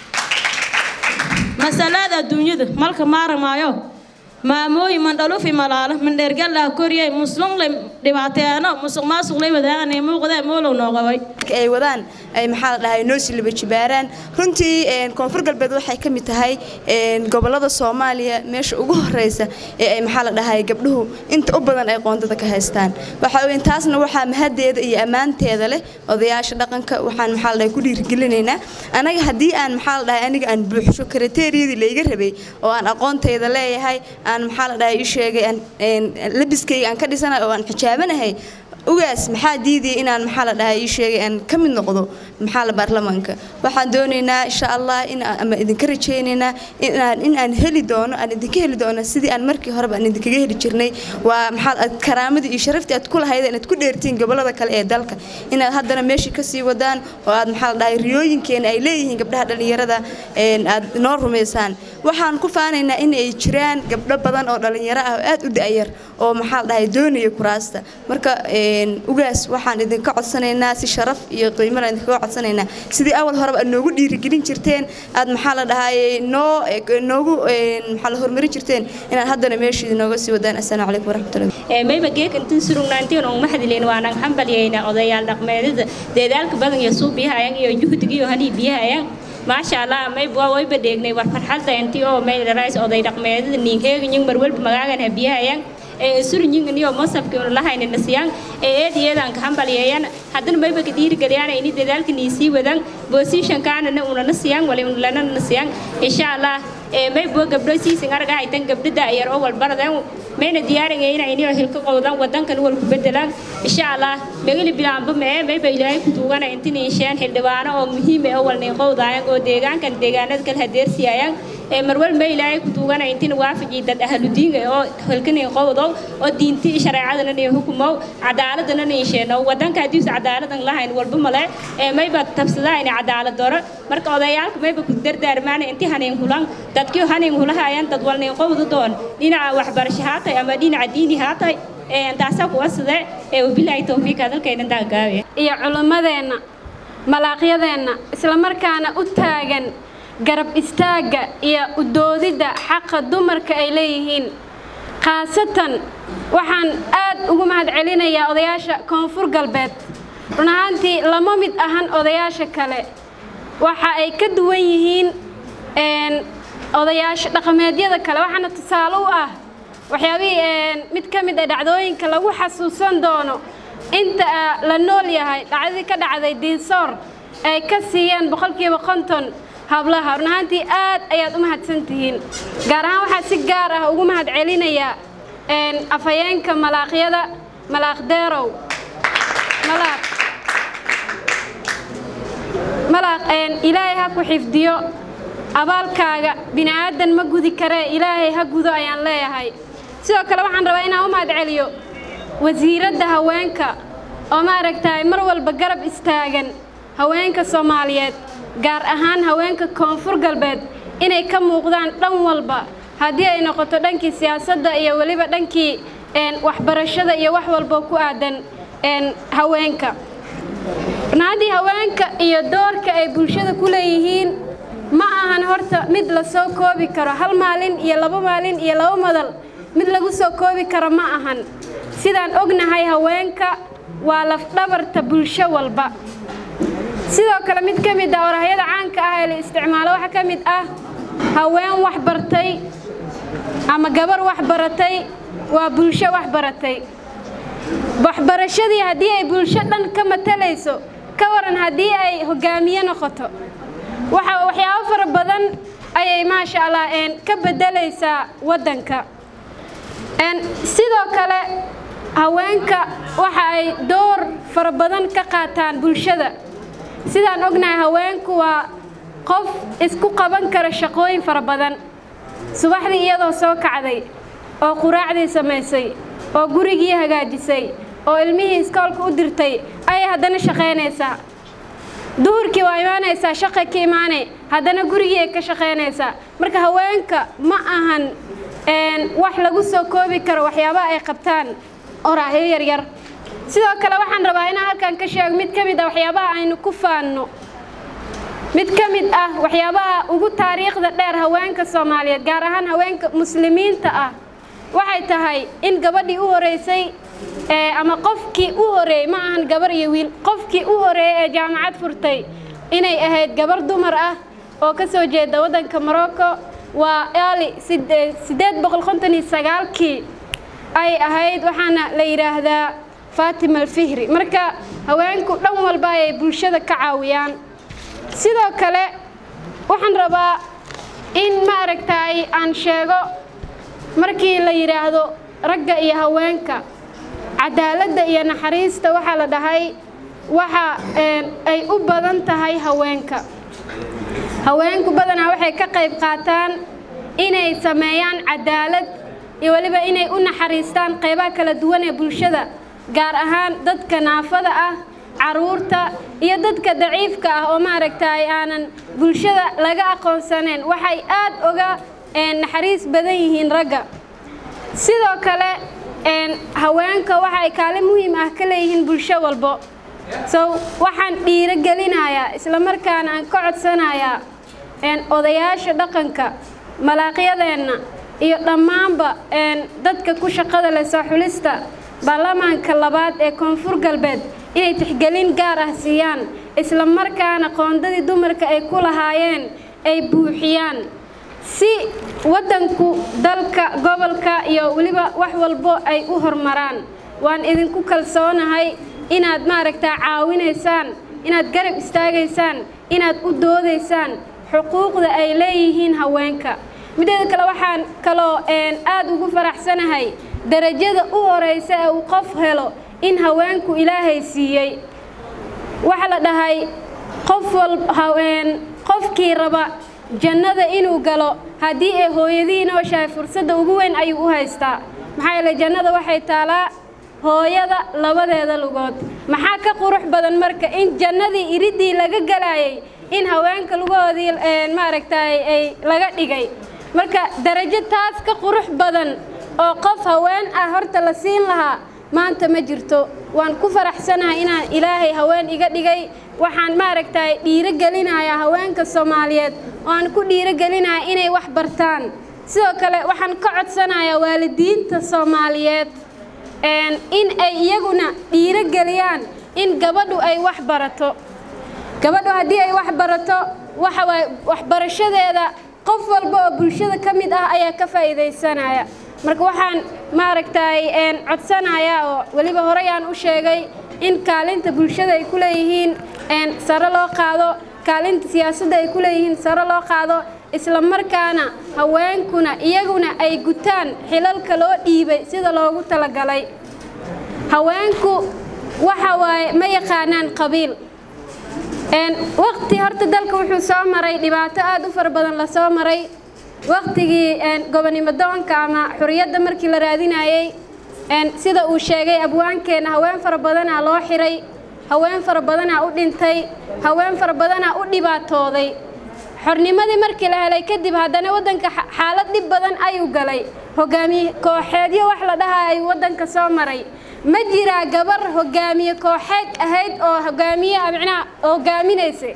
masalaada adduunyada malka maaramaayo maamooyin mandhalufi malaalo mandheergallaha koriyay muslimlay dhibaateeno musuq maasuq lay wadaana nii muuqde moolow noo qabay ay wadaan ay maxaa la dhahay noo silaba jibaaraan runtii koonfur galbeed waxay ka mid tahay gobolada soomaaliya meesha ugu horeysa ee ay maxaa la dhahay gabdhuhu inta u badan ay qoondada ka haystaan waxa weyn taasna waxaa mahadeeda iyo ammaanteeda leh odayaasha dhaqanka waxaan maxaa la dhahay ku dhiirigelinaynaa anaga haddii aan maxaa la dhahay aniga aan buuxsho kriteeriyadii layga rabay oo aan aqoontayda leeyahay aan maxaa la dhahay ii sheegay aan labiskayga aan ka dhisanahay oo aan xijaabanahay ugaas maxaa diidaya inaan maxaa la dhahay ii sheegay aan ka mid noqdo maxaa la baarlamaanka waxaan doonaynaa insha allah in ama idinka rajaynaynaa inaan in aan heli doono aan idinka heli doono sidii aan markii horeba aan idinkaga heli jirnay waa maxaa karaamadii iyo sharaftii aad ku lahayd inaad ku dheertiin gobolada kale ee dalka inaad haddana meeshii kasii wadaan oo aad maxaa la dhahay riyooyinkeena ay leeyihiin gabdhaha dhallinyarada aad noo rumaysaan waxaan ku faanaynaa in ay jiraan gabdho badan oo dhallinyaro ah oo aad u da'yar oo maxaa la dhahay doonaya kuraasta marka ugaas waxaan idinka codsanaynaa si sharaf iyo qiimana idinkaga codsanaynaa sidii awal horeba aad noogu dhiirigelin jirteen aad maxaa la dhahay noo noogu maxaa la horumarin jirteen inaad haddana meeshii nooga sii wadaan assalaamu calaykum waraxmatullahi mayba geekantin surugnaantiin on maxdilin waanaan hambalyayna odayaal dhaqmeedada deedaalka badan iyo suubiyahayan iyo juhdigiyo halii biyahayan maasha allah mayba wayba dheegnay war farxalta intii oo maylarais oday dhaqmeedada niinkeeganyin mar walba magaagan habiyahayan surinyin iyo masabki lahayna nasiyaan ee eediyeedan ka hambalyeeyan haddana mayba ka dhiirigeliyaan ini dadaalka niisii wadan boosishankaanana una nasiyaan wali lana nasiyaan insha allah maybo gabdho siisin arga haytan gabdhada yar oo walbaradan mayna diyaaringayna inio hilka qowdan wadankan wal ku bedelaan insha allah magali bilaanba mee mayba ilaahay ku tuugana intin insheen xildhibaano oo muhiim ah oo walnay qowdaayan oo deegaankan deegaanada kala hadeersiyayan ee marwal ma ilaahay ku tuugana intin waafaji dad ahludiinga oo halkanay qowdow oo diinti shareecadana iyo hukumow cadaaladana niisheeno wadanka hadii cadaaladan lahayn walba male ee mayba tabsadaa in cadaalad doro marka odayaalka mayba ku dardaarmaan inti haneen kulan dadkii haneen hulahayaan dad walnay qowdo doon dhinaca waxbarasho haatay ama dhinaca diini haatay ee taasaa kuwa side ee wabilaahi tawfiiq hadalkayna daagaabe iyo culimmadeenna malaaqyadeenna islamarkaana u taagan garab istaagga iyo u doodidda xaqa dumarka ay leeyihiin khaasatan waxaan aad ugu mahadcelinayaa odayaasha koonfur galbeed run ahaantii lama mid ahan odayaasha kale waxa ay ka duwan yihiin odayaasha dhaqameedyada kale waxaana tusaale u ah waxyaabihii mid ka mid ah dhacdooyinka lagu xasuusan doono inta la nool yahay dhacdadii ka dhacday diinsoor ay ka siiyeen boqolkiiba konton hablaha run ahaantii aad ayaad u mahadsan tihiin gaar ahaan waxaa si gaar ah ugu mahad celinayaa afhayeenka malaaqyada malaaq deerow malaaq malaaq ilaahay ha ku xifdiyo abaalkaaga bini aadan ma gudi karee ilaahay ha gudo ayaan leeyahay sidoo kale waxaan rabaa inaan u mahad celiyo wasiiradda haweenka oo maaragtahay mar walba garab istaagan haweenka soomaaliyeed gaar ahaan haweenka koonfur galbeed inay ka muuqdaan dhan walba haddii ay noqoto dhankii siyaasadda iyo weliba dhankii waxbarashada iyo wax walbo ku aadan haweenka runaaddii haweenka iyo doorka ay bulshada ku leeyihiin ma ahan horta mid la soo koobi karo hal maalin iyo laba maalin iyo laba madal mid lagu soo koobi karo ma ahan sidaan ognahay haweenka waa lafdhabarta bulsho walba sidoo kale mid ka mid ah orahyada caanka ah ee la isticmaalo waxaa ka mid ah haween wax bartay ama gabar wax baratay waa bulsho wax baratay waxbarashadii haddii ay bulsho dhan ka matalayso ka waran haddii ay hogaamiye noqoto waxa waxyaabo fara badan ayay maasha allah ka bedelaysaa waddanka sidoo kale haweenka waxa ay door fara badan ka qaataan bulshada sidaan ognahay haweenku waa qof isku qaban kara shaqooyin fara badan subaxdii iyadoo soo kacday oo quraacdii samaysay oo gurigii hagaajisay oo ilmihii iskoolka u dirtay ayay haddana shaqaynaysaa duhurkii waa imaanaysaa shaqa ka imaanay haddana gurigii ay ka shaqaynaysaa marka haweenka ma ahan wax lagu soo koobi karo waxyaabaha ay qabtaan oraahyo yaryar sidoo kale waxaan rabaa inaan halkan ka sheego mid ka mid ah waxyaabaha aynu ku faanno mid ka mid ah waxyaabaha ugu taariikhda dheer haweenka soomaaliyeed gaar ahaan haweenka muslimiinta ah waxay tahay in gabadhii u horeysay ama qofkii u horeeyey ma ahan gabar iyo wiil qofkii u horeeyey ee jaamacad furtay inay ahayd gabar dumar ah oo ka soo jeeda waddanka morocco waa ali sideed boqol konton iyo sagaalkii ay ahayd waxaana la yidhaahdaa faatima alfihri marka haweenku dhan walba ayay bulshada ka caawiyaan sidoo kale waxaan rabaa in ma aragtaay aan sheego markii la yidhaahdo ragga iyo haweenka cadaaladda iyo naxariista waxaa la dhahay waxa ay u badan tahay haweenka haweenku badanaa waxay ka qayb qaataan inay sameeyaan cadaalad iyo weliba inay u naxariistaan qaybaha kala duwan ee bulshada gaar ahaan dadka naafada ah caruurta iyo dadka daciifka ah oo maaragtaay aanan bulshada laga aqoonsaneen waxay aad oga naxariis badan yihiin ragga sidoo kale haweenka waxa ay kaalin muhiim ah ka leeyihiin bulsho walbo so waxaan dhiirogelinayaa islamarkaana aan ka codsanayaa odayaasha dhaqanka malaaqyadeenna iyo dhammaanba dadka ku shaqada leh soo xulista baarlamaanka labaad ee koonfur galbeed inay tixgelin gaar ah siiyaan isla markaana qoondadii dumarka ay ku lahaayeen ay buuxiyaan si waddanku dalka gobolka iyo weliba wax walbo ay u horumaraan waan idinku kalsoonahay inaad maaragtaa caawinaysaan inaad garab istaagaysaan inaad u doodaysaan xuquuqda ay leeyihiin haweenka mideeda kale waxaan kaloo aad ugu faraxsanahay darajada u horeysa ee uu qof helo in haweenku ilaahay siiyey waxaa la dhahay qof qofkii raba jannada inuu galo haddii ay hooyadii nooshahay fursadda ugu weyn ayuu u haystaa maxaa yeele jannada waxay taalaa hooyada labadeeda lugood maxaa ka qurux badan marka in jannadii iridii laga galayay in haweenka lugahoodii maaragtay ay laga dhigay marka darajo taas ka qurux badan oo qof haween ah horta la siin lahaa maanta ma jirto waan ku faraxsanahay inaan ilaahay haween iga dhigay waxaan maaragtay dhiirogelinayaa haweenka soomaaliyeed oo aan ku dhiirogelinayaa inay wax bartaan sidoo kale waxaan ka codsanayaa waalidiinta soomaaliyeed in ay iyaguna dhiirogeliyaan in gabadhu ay wax barato gabadhu haddii ay wax barato waxa waaye waxbarashadeeda qof walba oo bulshada ka mid ah ayaa ka faa'iidaysanaya marka waxaan maaragtay codsanayaa oo weliba horey aan u sheegay in kaalinta bulshada ay ku leeyihiin sare loo qaado kaalinta siyaasadda ay ku leeyihiin sare loo qaado isla markaana haweenkuna iyaguna ay gutaan xilalka loo dhiibay sida loogu talagalay haweenku waxa waaye ma yaqaanaan qabiil waqti horta dalka wuxuu soo maray dhibaato aad u fara badan la soo maray waqtigii gobonimo doonka ama xuriyadda markii la raadinayey sida uu sheegay abwaankeenna haween fara badanaa loo xiray haween fara badanaa u dhintay haween fara badanaa u dhibaatooday xornimadii markii la helay kadib haddana waddanka xaalad dhib badan ayuu galay hogaamiye kooxeedyo wax la dhahaa ayuu waddanka soo maray ma jiraa gabar hogaamiye kooxeed ahayd oo hogaamiye micnaha hogaaminaysay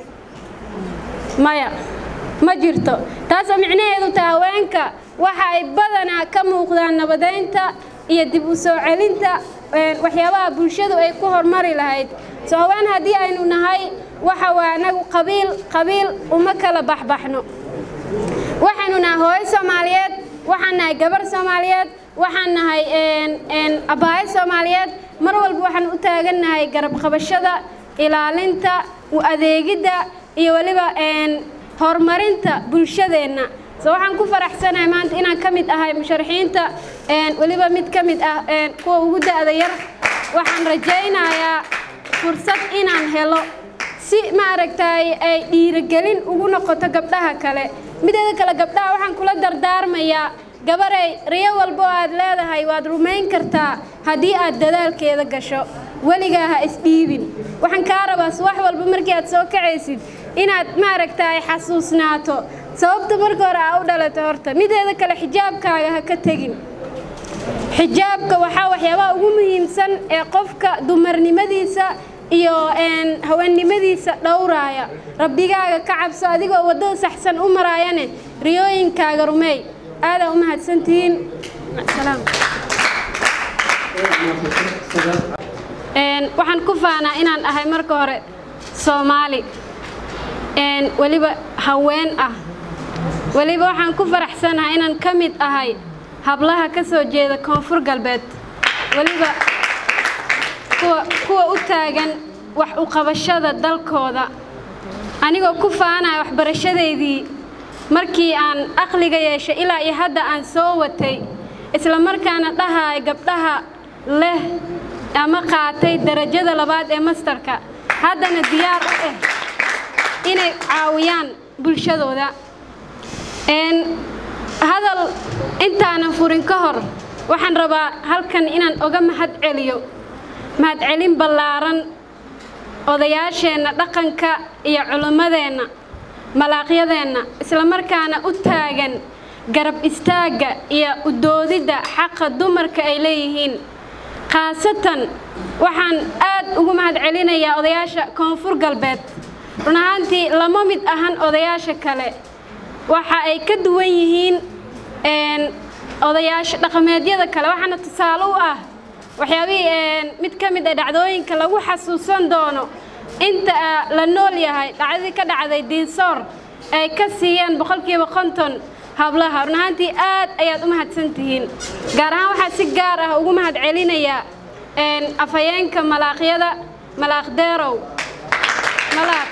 maya ma jirto taasoo micnaheedu tahay haweenka waxa ay badanaa ka muuqdaan nabadeynta iyo dib u soo celinta waxyaabaha bulshadu ay ku horumari lahayd soo haween haddii aynu nahay waxa waa anagu qabiil qabiil uma kala baxbaxno waxaynu nahay hooyo soomaaliyeed waxaan nahay gabar soomaaliyeed waxaan nahay abaayo soomaaliyeed mar walba waxaan u taagannahay garab qabashada ilaalinta u adeegidda iyo weliba horumarinta bulshadeenna so waxaan ku faraxsanahay maanta inaan ka mid ahay musharaxiinta een, weliba mid ka mid ah een, kuwa ugu da'da yar waxaan rajaynayaa fursad inaan helo si maaragtay ay dhiirigelin ugu noqoto gabdhaha kale mideeda kale gabdhaha waxaan kula dardaarmayaa gabaray riyo walbo aad leedahay waad rumayn kartaa haddii aad dadaalkeeda gasho weligaa ha isdhiibin waxaan kaa rabaa subax walba markii aad soo kacaysid inaad maaragtay xasuusnaato sababta marka hore aa u dhalato horta mideeda kale xijaabkaaga ha ka tegin xijaabka waxaa waxyaabaha ugu muhiimsan ee qofka dumarnimadiisa iyo een, haweennimadiisa dhowraaya rabbigaaga ka cabso adigoo waddada saxsan u maraayane riyooyinkaaga rumeey aadaa u mahadsantihiin salaam Een, waxaan ku faanaa inaan ahay marka hore soomaali een, weliba haween ah weliba waxaan ku faraxsanahay inaan ka mid ahay hablaha ka soo jeeda koonfur galbeed weliba kuwa, kuwa u taagan wax u qabashada dalkooda anigoo ku faanaya waxbarashadeydii markii aan aqliga yeeshay ilaa iyo hadda aan soo watay isla markaana dhahaay gabdhaha leh ama qaatay darajada labaad ee mastarka haddana diyaar u ah inay caawiyaan bulshadooda Een, hadal intaanan furin ka hor waxaan rabaa halkan inaan oga mahad celiyo mahadcelin ballaaran odayaasheenna dhaqanka iyo culimmadeenna malaaqyadeenna isla markaana u taagan garab istaagga iyo u doodidda xaqa dumarka ay leeyihiin khaasatan waxaan aad ugu mahad celinayaa odayaasha koonfur galbeed run ahaantii lama mid ahan odayaasha kale waxa ay ka duwan yihiin een, odayaasha dhaqameedyada kale waxaana tusaale u ah waxyaabihii een, mid ka mid ah dhacdooyinka lagu xasuusan doono inta ah, la nool yahay dhacdadii ka dhacday diinsoor ay ka siiyeen boqolkiiba konton hablaha run ahaantii aad ayaad u mahadsan tihiin gaar ahaan waxaa si gaar ah ugu mahad celinayaa een, afhayeenka malaaqyada malaaq deerow malaaq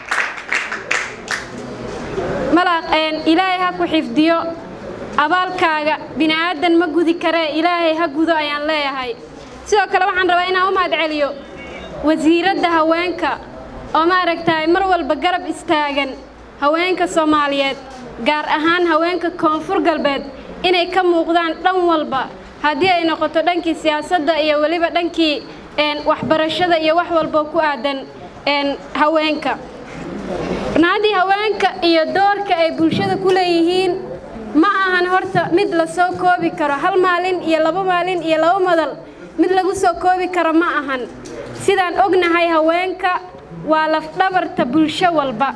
malaaq een, ilaahay ha ku xifdiyo abaalkaaga bini'aadan ma gudi karee ilaahay ha gudo ayaan leeyahay sidoo kale waxaan rabaa inaan u mahad celiyo wasiiradda haweenka oo maaragtay mar walba garab istaagan haweenka soomaaliyeed gaar ahaan haweenka koonfur galbeed inay ka muuqdaan dhan walba haddii ay noqoto dhankii siyaasadda iyo weliba dhankii een, waxbarashada iyo wax walbo ku aadan een, haweenka runaaddii haweenka iyo doorka ay bulshada ku leeyihiin ma ahan horta mid la soo koobi karo hal maalin iyo laba maalin iyo laba madal mid lagu soo koobi karo ma ahan sidaan ognahay haweenka waa lafdhabarta bulsho walba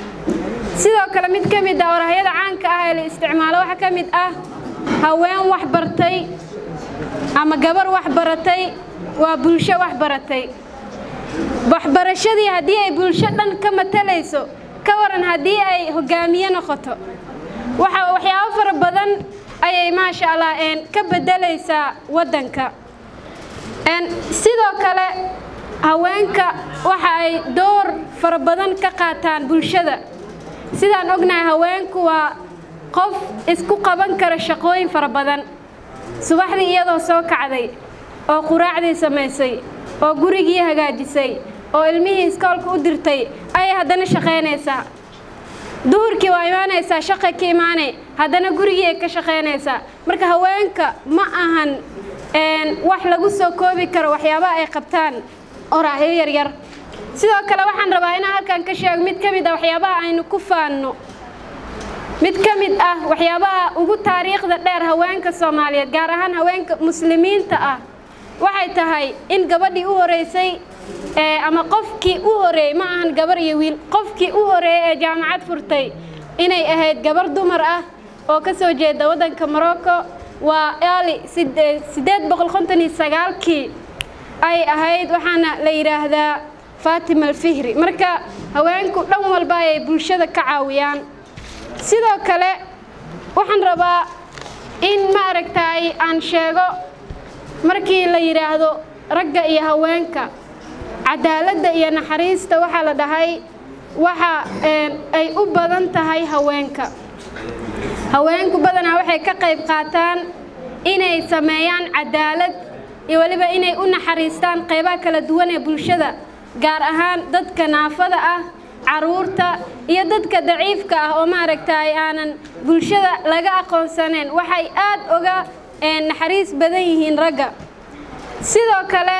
sidoo kale mid ka mid ah orahyada caanka ah ee la isticmaalo waxaa ka mid ah haween wax bartay ama gabar wax baratay waa bulsho wax baratay waxbarashadii haddii ay bulsho dhan ka matalayso ka waran haddii ay hogaamiye noqoto waxa waxyaabo fara badan ayay maasha allah een, ka bedelaysaa waddanka Een, sidoo kale haweenka waxa ay door fara badan ka qaataan bulshada sidaan ognahay haweenku waa qof isku qaban kara shaqooyin fara badan subaxdii iyadoo soo kacday oo quraacdii samaysay oo gurigii hagaajisay oo ilmihii iskoolka u dirtay ayay haddana shaqaynaysaa duhurkii waa imaanaysaa shaqa ka imaanay haddana gurigii ay ka shaqaynaysaa marka haweenka ma ahan een, wax lagu soo koobi karo waxyaabaha ay qabtaan oraahyo yaryar sidoo kale waxaan rabaa inaan halkan ka sheego mid ka mid ah waxyaabaha aynu ku faanno mid ka mid ah waxyaabaha ugu taariikhda dheer haweenka soomaaliyeed gaar ahaan haweenka muslimiinta ah waxay tahay in gabadhii u horeysay ee ama qofkii u horeeyey ma ahan gabar iyo wiil qofkii u horeeyey ee jaamacad furtay inay ahayd gabar dumar ah oo ka soo jeeda waddanka morocco waa eali sideed boqol konton iyo sagaalkii ay ahayd waxaana la yidhaahdaa faatima alfihri marka haweenku dhan walba ayay bulshada ka caawiyaan sidoo kale waxaan rabaa in ma aragtay aan sheego markii la yidhaahdo ragga iyo haweenka cadaaladda iyo naxariista waxaa la dhahay waxa een, ay u badan tahay haweenka haweenku badanaa waxay ka qayb qaataan inay sameeyaan cadaalad iyo weliba inay u naxariistaan qaybaha kala duwan ee bulshada gaar ahaan dadka naafada ah caruurta iyo dadka daciifka ah oo maaragtay aanan bulshada laga aqoonsanayn waxay aad uga naxariis badan yihiin ragga sidoo kale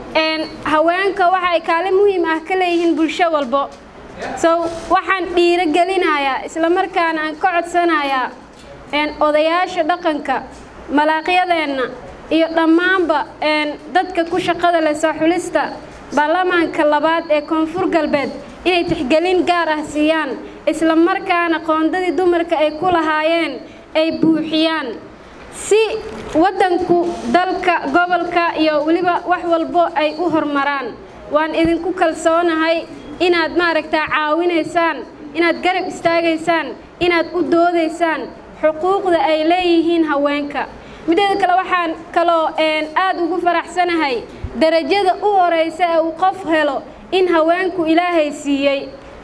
haweenka waxay kaalin muhiim ah ka leeyihiin bulsho walbo so waxaan dhiirogelinayaa islamarkaana aan ka codsanayaa odayaasha dhaqanka malaaqyadeenna iyo dhammaanba dadka ku shaqada leh soo xulista baarlamaanka labaad ee koonfur galbeed inay tixgelin gaar ah siiyaan isla markaana qoondadii dumarka ay ku lahaayeen ay buuxiyaan si waddanku dalka gobolka iyo weliba wax walbo ay u horumaraan waan idinku kalsoonahay inaad maaragtaa caawinaysaan inaad garab istaagaysaan inaad u doodaysaan xuquuqda ay leeyihiin haweenka mideeda kale waxaan kaloo aad ugu faraxsanahay darajada u horeysa ee uu qof helo in haweenku ilaahay siiyey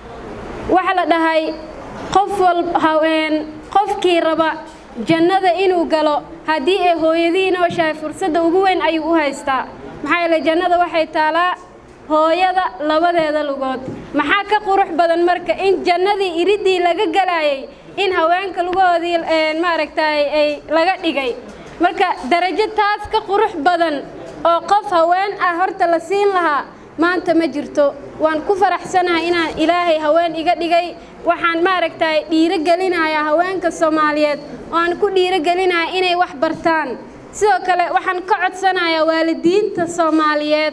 waxa la dhahay qof walhaween qofkii raba jannada inuu galo haddii ay hooyadii nooshahay fursadda ugu weyn ayuu u haystaa maxaa yeelay jannada waxay taalaa hooyada labadeeda lugood maxaa ka qurux badan marka in jannadii iridii laga galayay in haweenka lugahoodii maaragtay ay laga dhigay marka darajo taas ka qurux badan oo qof haween ah horta la siin lahaa maanta ma jirto waan ku faraxsanahay inaan ilaahay haween iga dhigay waxaan maaragtay dhiirogelinayaa haweenka soomaaliyeed oo aan ku dhiirogelinayaa inay wax bartaan sidoo kale waxaan ka codsanayaa waalidiinta soomaaliyeed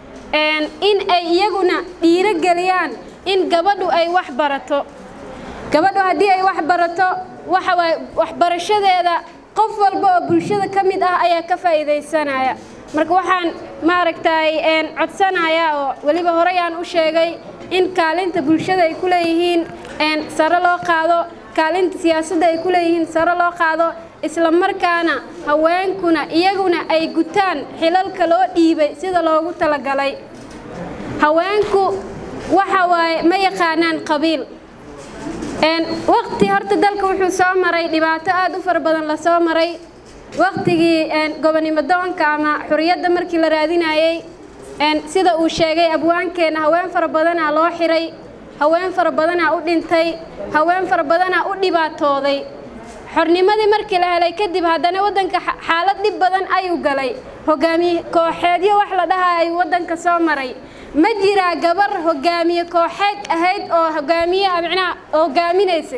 in ay iyaguna dhiirogeliyaan in gabadhu ay wax barato gabadhu haddii ay wax barato waxa waaye waxbarashadeeda qof walba oo bulshada ka mid ah ayaa ka faa'iidaysanaya marka waxaan maaragtay codsanayaa oo weliba horey aan u sheegay in kaalinta bulshada ay ku leeyihiin sare loo qaado kaalinta siyaasadda ay ku leeyihiin sare loo qaado isla markaana haweenkuna iyaguna ay gutaan xilalka loo dhiibay sida loogu talagalay haweenku waxa waaye ma yaqaanaan qabiil waqti horta dalka wuxuu soo maray dhibaato aad u fara badan la soo maray waqtigii gobonimo doonka ama xuriyadda markii la raadinayey sida uu sheegay abwaankeenna haween fara badanaa loo xiray haween fara badanaa u dhintay haween fara badanaa u dhibaatooday xornimadii markii la helay kadib haddana waddanka xaalad dhib badan ayuu galay hogaamiye kooxeedyo wax la dhahaa ayuu waddanka soo maray ma jiraa gabar hogaamiye kooxeed ahayd oo hogaamiye micnaha hogaaminaysa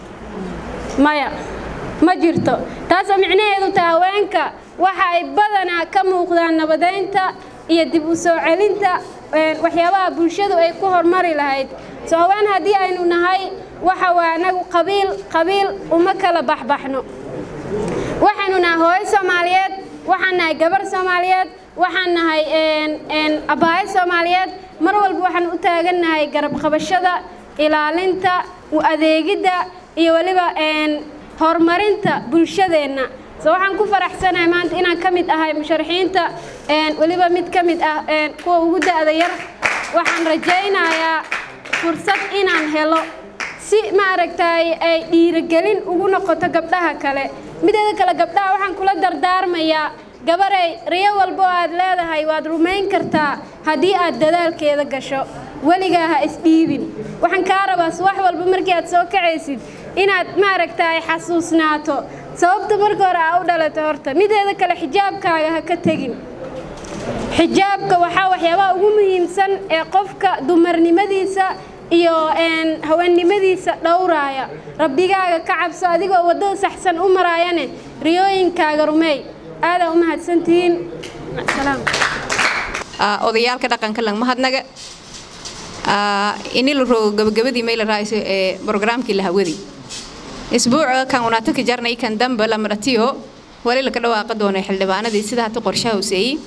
maya ma jirto taasoo micnaheedu tahay haweenka waxa ay badanaa ka muuqdaan nabadeynta iyo dib u soo celinta waxyaabaha bulshadu ay ku horumari lahayd soo haween haddii aynu nahay waxa waa anagu qabiil qabiil uma kala baxbaxno waxaynu nahay hooyo soomaaliyeed waxaan nahay gabar soomaaliyeed waxaan nahay abaayo soomaaliyeed mar walba waxaan u taagannahay garab qabashada ilaalinta u adeegidda iyo weliba horumarinta bulshadeenna so waxaan ku faraxsanahay maanta inaan ka mid ahay musharaxiinta weliba mid ka mid ah kuwa ugu da'da yar waxaan rajaynayaa fursad inaan helo si maaragtay ay dhiirigelin ugu noqoto gabdhaha kale mideeda kale gabdhaha waxaan kula dardaarmayaa gabarey riyo walbo aad leedahay waad rumayn kartaa haddii aad dadaalkeeda gasho weligaa ha isdhiibin waxaan kaa rabaa subax walba markii aad soo kacaysid inaad maaragtay xasuusnaato sababta marka hore aa u dhalato horta mideeda kale xijaabkaaga ha ka tegin xijaabka waxaa waxyaabaha ugu muhiimsan ee qofka dumarnimadiisa iyo haweennimadiisa dhowraaya rabbigaaga ka cabso adigoo waddada saxsan u maraayane riyooyinkaaga rumeey aadaa u mahadsantihiin salaam odayaalka dhaqanka lang mahadnaga ini la rogo gabagabadii may la raayso ee brograamkii la hawadi isbuuca kan unaataka jarnay kan damba la maratiyo wali laka dhawaaqa doonay xildhibaanadii sida hata qorshaha hoseeyey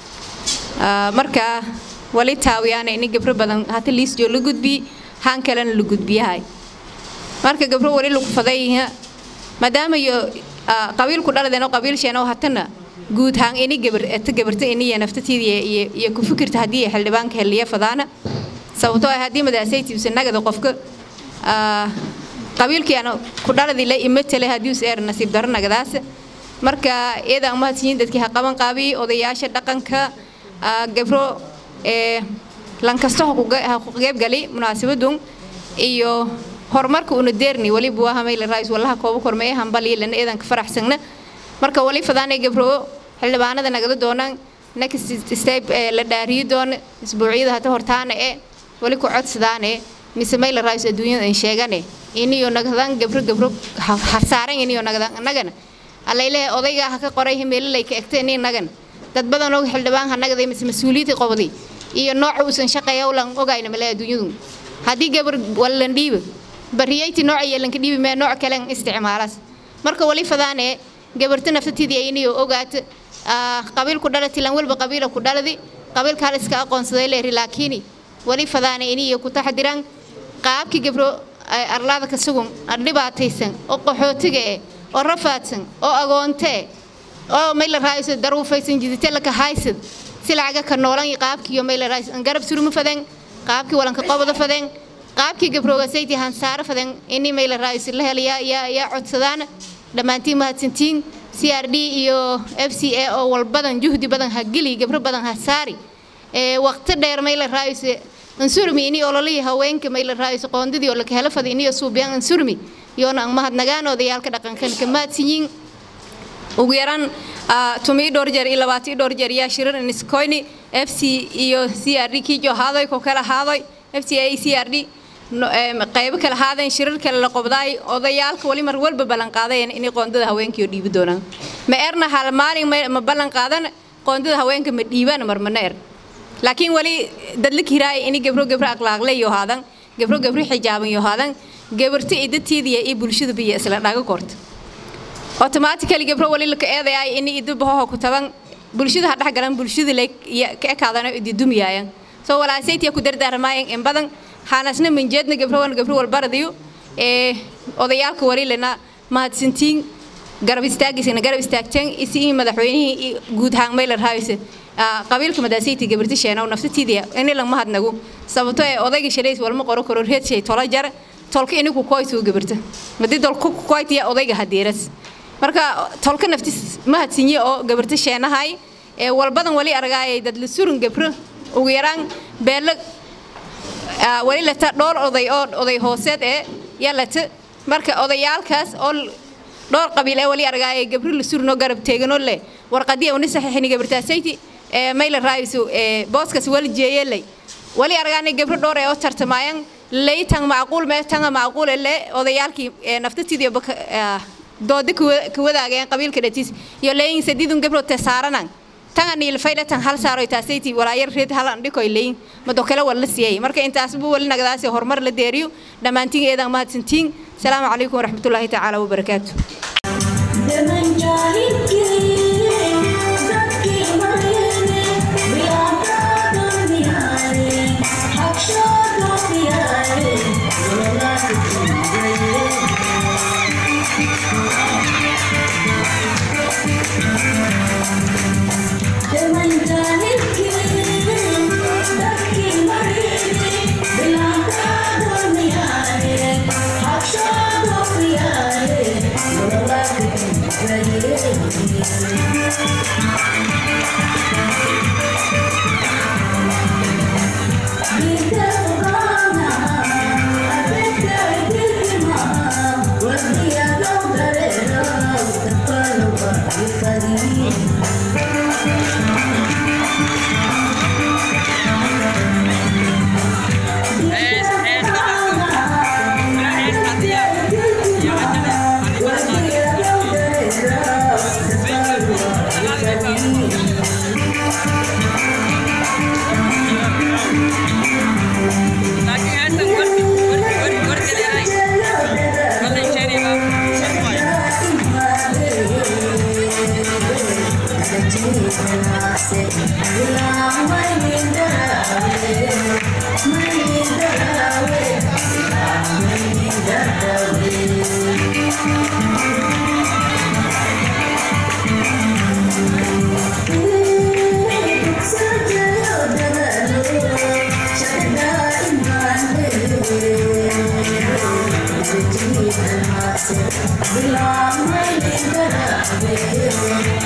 marka wali taawiyaana ini gabro badan hata liisjoo la gudbi haan kalena la gudbiyahay marka gabro wali lagu faday maadaama iyo qabiilku dhaladeen oo qabiilsheen oo hatana guud haan ini gabar ta gabarta ini iyo naftatiida iyo iyo ku fikirta haddii xildhibaanka heliya fadaana sababtoo ah haddii madaasaytiisa nagada qofka qabiilkii ana ku dhaladii la imatale haddii us eer nasiib daro nagadaas marka iyada mahadsiin dadkii ha qaban qaabi odayaasha dhaqanka gabro ee lankasta ha ku qeybgali munaasabadun iyo horumarka una deerni waliba waa hamayla raais wallaha kooba kormeeye hambaliya lana eedan ka faraxsagna marka wali fadaanay gabro xildhibaanada nagada doonaan next step ee la dhaariyi doona isbuucyada hata hortaana ee wali ku codsadaane mise mayla raais adduunyada in sheegane iniyo nagadan gabro gabro hasaaran iniyo nagadan annagana allaylehe odaygaa ha ka qoray himeelilay ka egta ini nagan dad badan oo xildhibaan ha nagaday mise mas-uuliyadii qobday iyo nooca uusan shaqeeya ulan ogayna male adduunyadu haddii gabar wallan dhiiba bariyayti nooca yeelanka dhiibi mee nooc kalen isticmaalaas marka wali fadaane gabarta naftatidii iniyo ogaata qabiilku dhalati lan walba qabiila ku dhaladi qabiilka hal iska aqoonsaday leeri laakiin wali fadaane iniyo ku taxdiraan qaabkii gabro arlaada ka sugun dhibaataysan oo qaxootiga eh oo rafaadsan oo agoonte oo mayla raayso daruufaysan jidite laka haysad si lacaga ka noolan qaabkiiyo mayla raayso garab suruma fadan qaabkii walanka qobada fadan qaabkii gabrooga sayti hansaaro fadan ini mayla raayso la helayaa yaa yaa codsadaan dhammaantiin mahadsantiin c r d iyo f c a oo walbadan juhdi badan ha geli gabro badan ha saari ee waqti dheer mayla raayso ansurmi ini ololihii haweenka mayla raayso qoondadii oo laka helo fada iniyo suubiyaan ansurmi yoona ang mahadnagaan odayaalka dhaqankan ka maadsiyin ugu yaraan tumii dhowr jeer iyo labaatii dhowr jeer yaa shirar iniskoyni f c iyo c r d kiijo haadoy ko kala haadoy f c a c r d qaybo kala haadeen shirar kale la qobdaay odayaalka wali mar walba ballan qaadayeen inay qoondada haweenkii oo dhiibi doonaan ma erna hal maalin ma ballan qaadan qoondada haweenka ma dhiibaan mar mana er laakiin wali dadla kiraay ini gabro gabro akhlaaqle iyo haadan gabro gabro xijaaban iyo haadan gabarta idatiidiya iyo bulshada biyo isla dhaga korta automatically gabro wali laka eedayaay ini idubahoho ku taban bulshada ha dhex galan bulshada le ka ekaadana ididumiyaayan soo walaasaytiya ku dardaarmaayan in badan haanasna minjeedna gabrowan gabro walbaradiyo ee odayaalka walilena mahadsantiin garab istaagiisana garab istaagteen isi madaxweynihii guud ahaan maylar haayse qabiilka madaasaytii gabarti sheenow naftatiidiya ini lang mahadnagu sababto ee odayga shalays walma qoro karo reed shay tola jar tolka inigu koytuu gabarta madii dolku koytiya odayga hadiiras marka tolka naftis mahadsinye oo gabarta sheenahay ee walbadan wali argaayay dad la surun gabro ugu yaraan beela wali lata dhowr oday oo oday hooseed ee yaa lata marka odayaalkaas oo dhowr qabiil ee wali argaayay gabro la surunoo garab teeganoo leh warqadii una saxiixini gabartaasayti ee mayla raayso ee booskas wali jeeyelay wali argaanay gabro dhowr ee oo tartamayaan laytan macquul mee tanga macquul le odayaalkii naftatidii doodi ka wadaageen qabiilka dhatiis iyo leeyin sadidun gabro te saaranan tanga niil faylatan hal saaro taasayti walaayar reed hal andhikoy leeyin mado kale wala siiyay marka intaas buu wali nagadaasi horumar la deeriyo dhammaantiin eedan mahadsantiin salaamu calaykum waraxmatullaahi tacaala wabarakaatu Belong my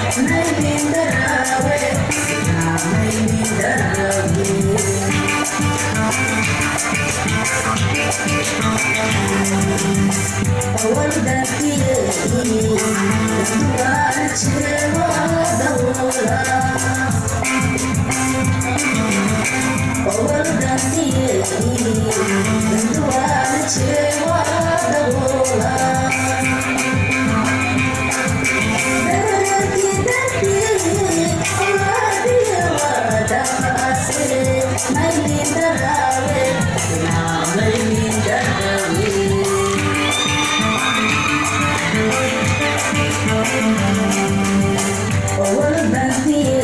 Oh,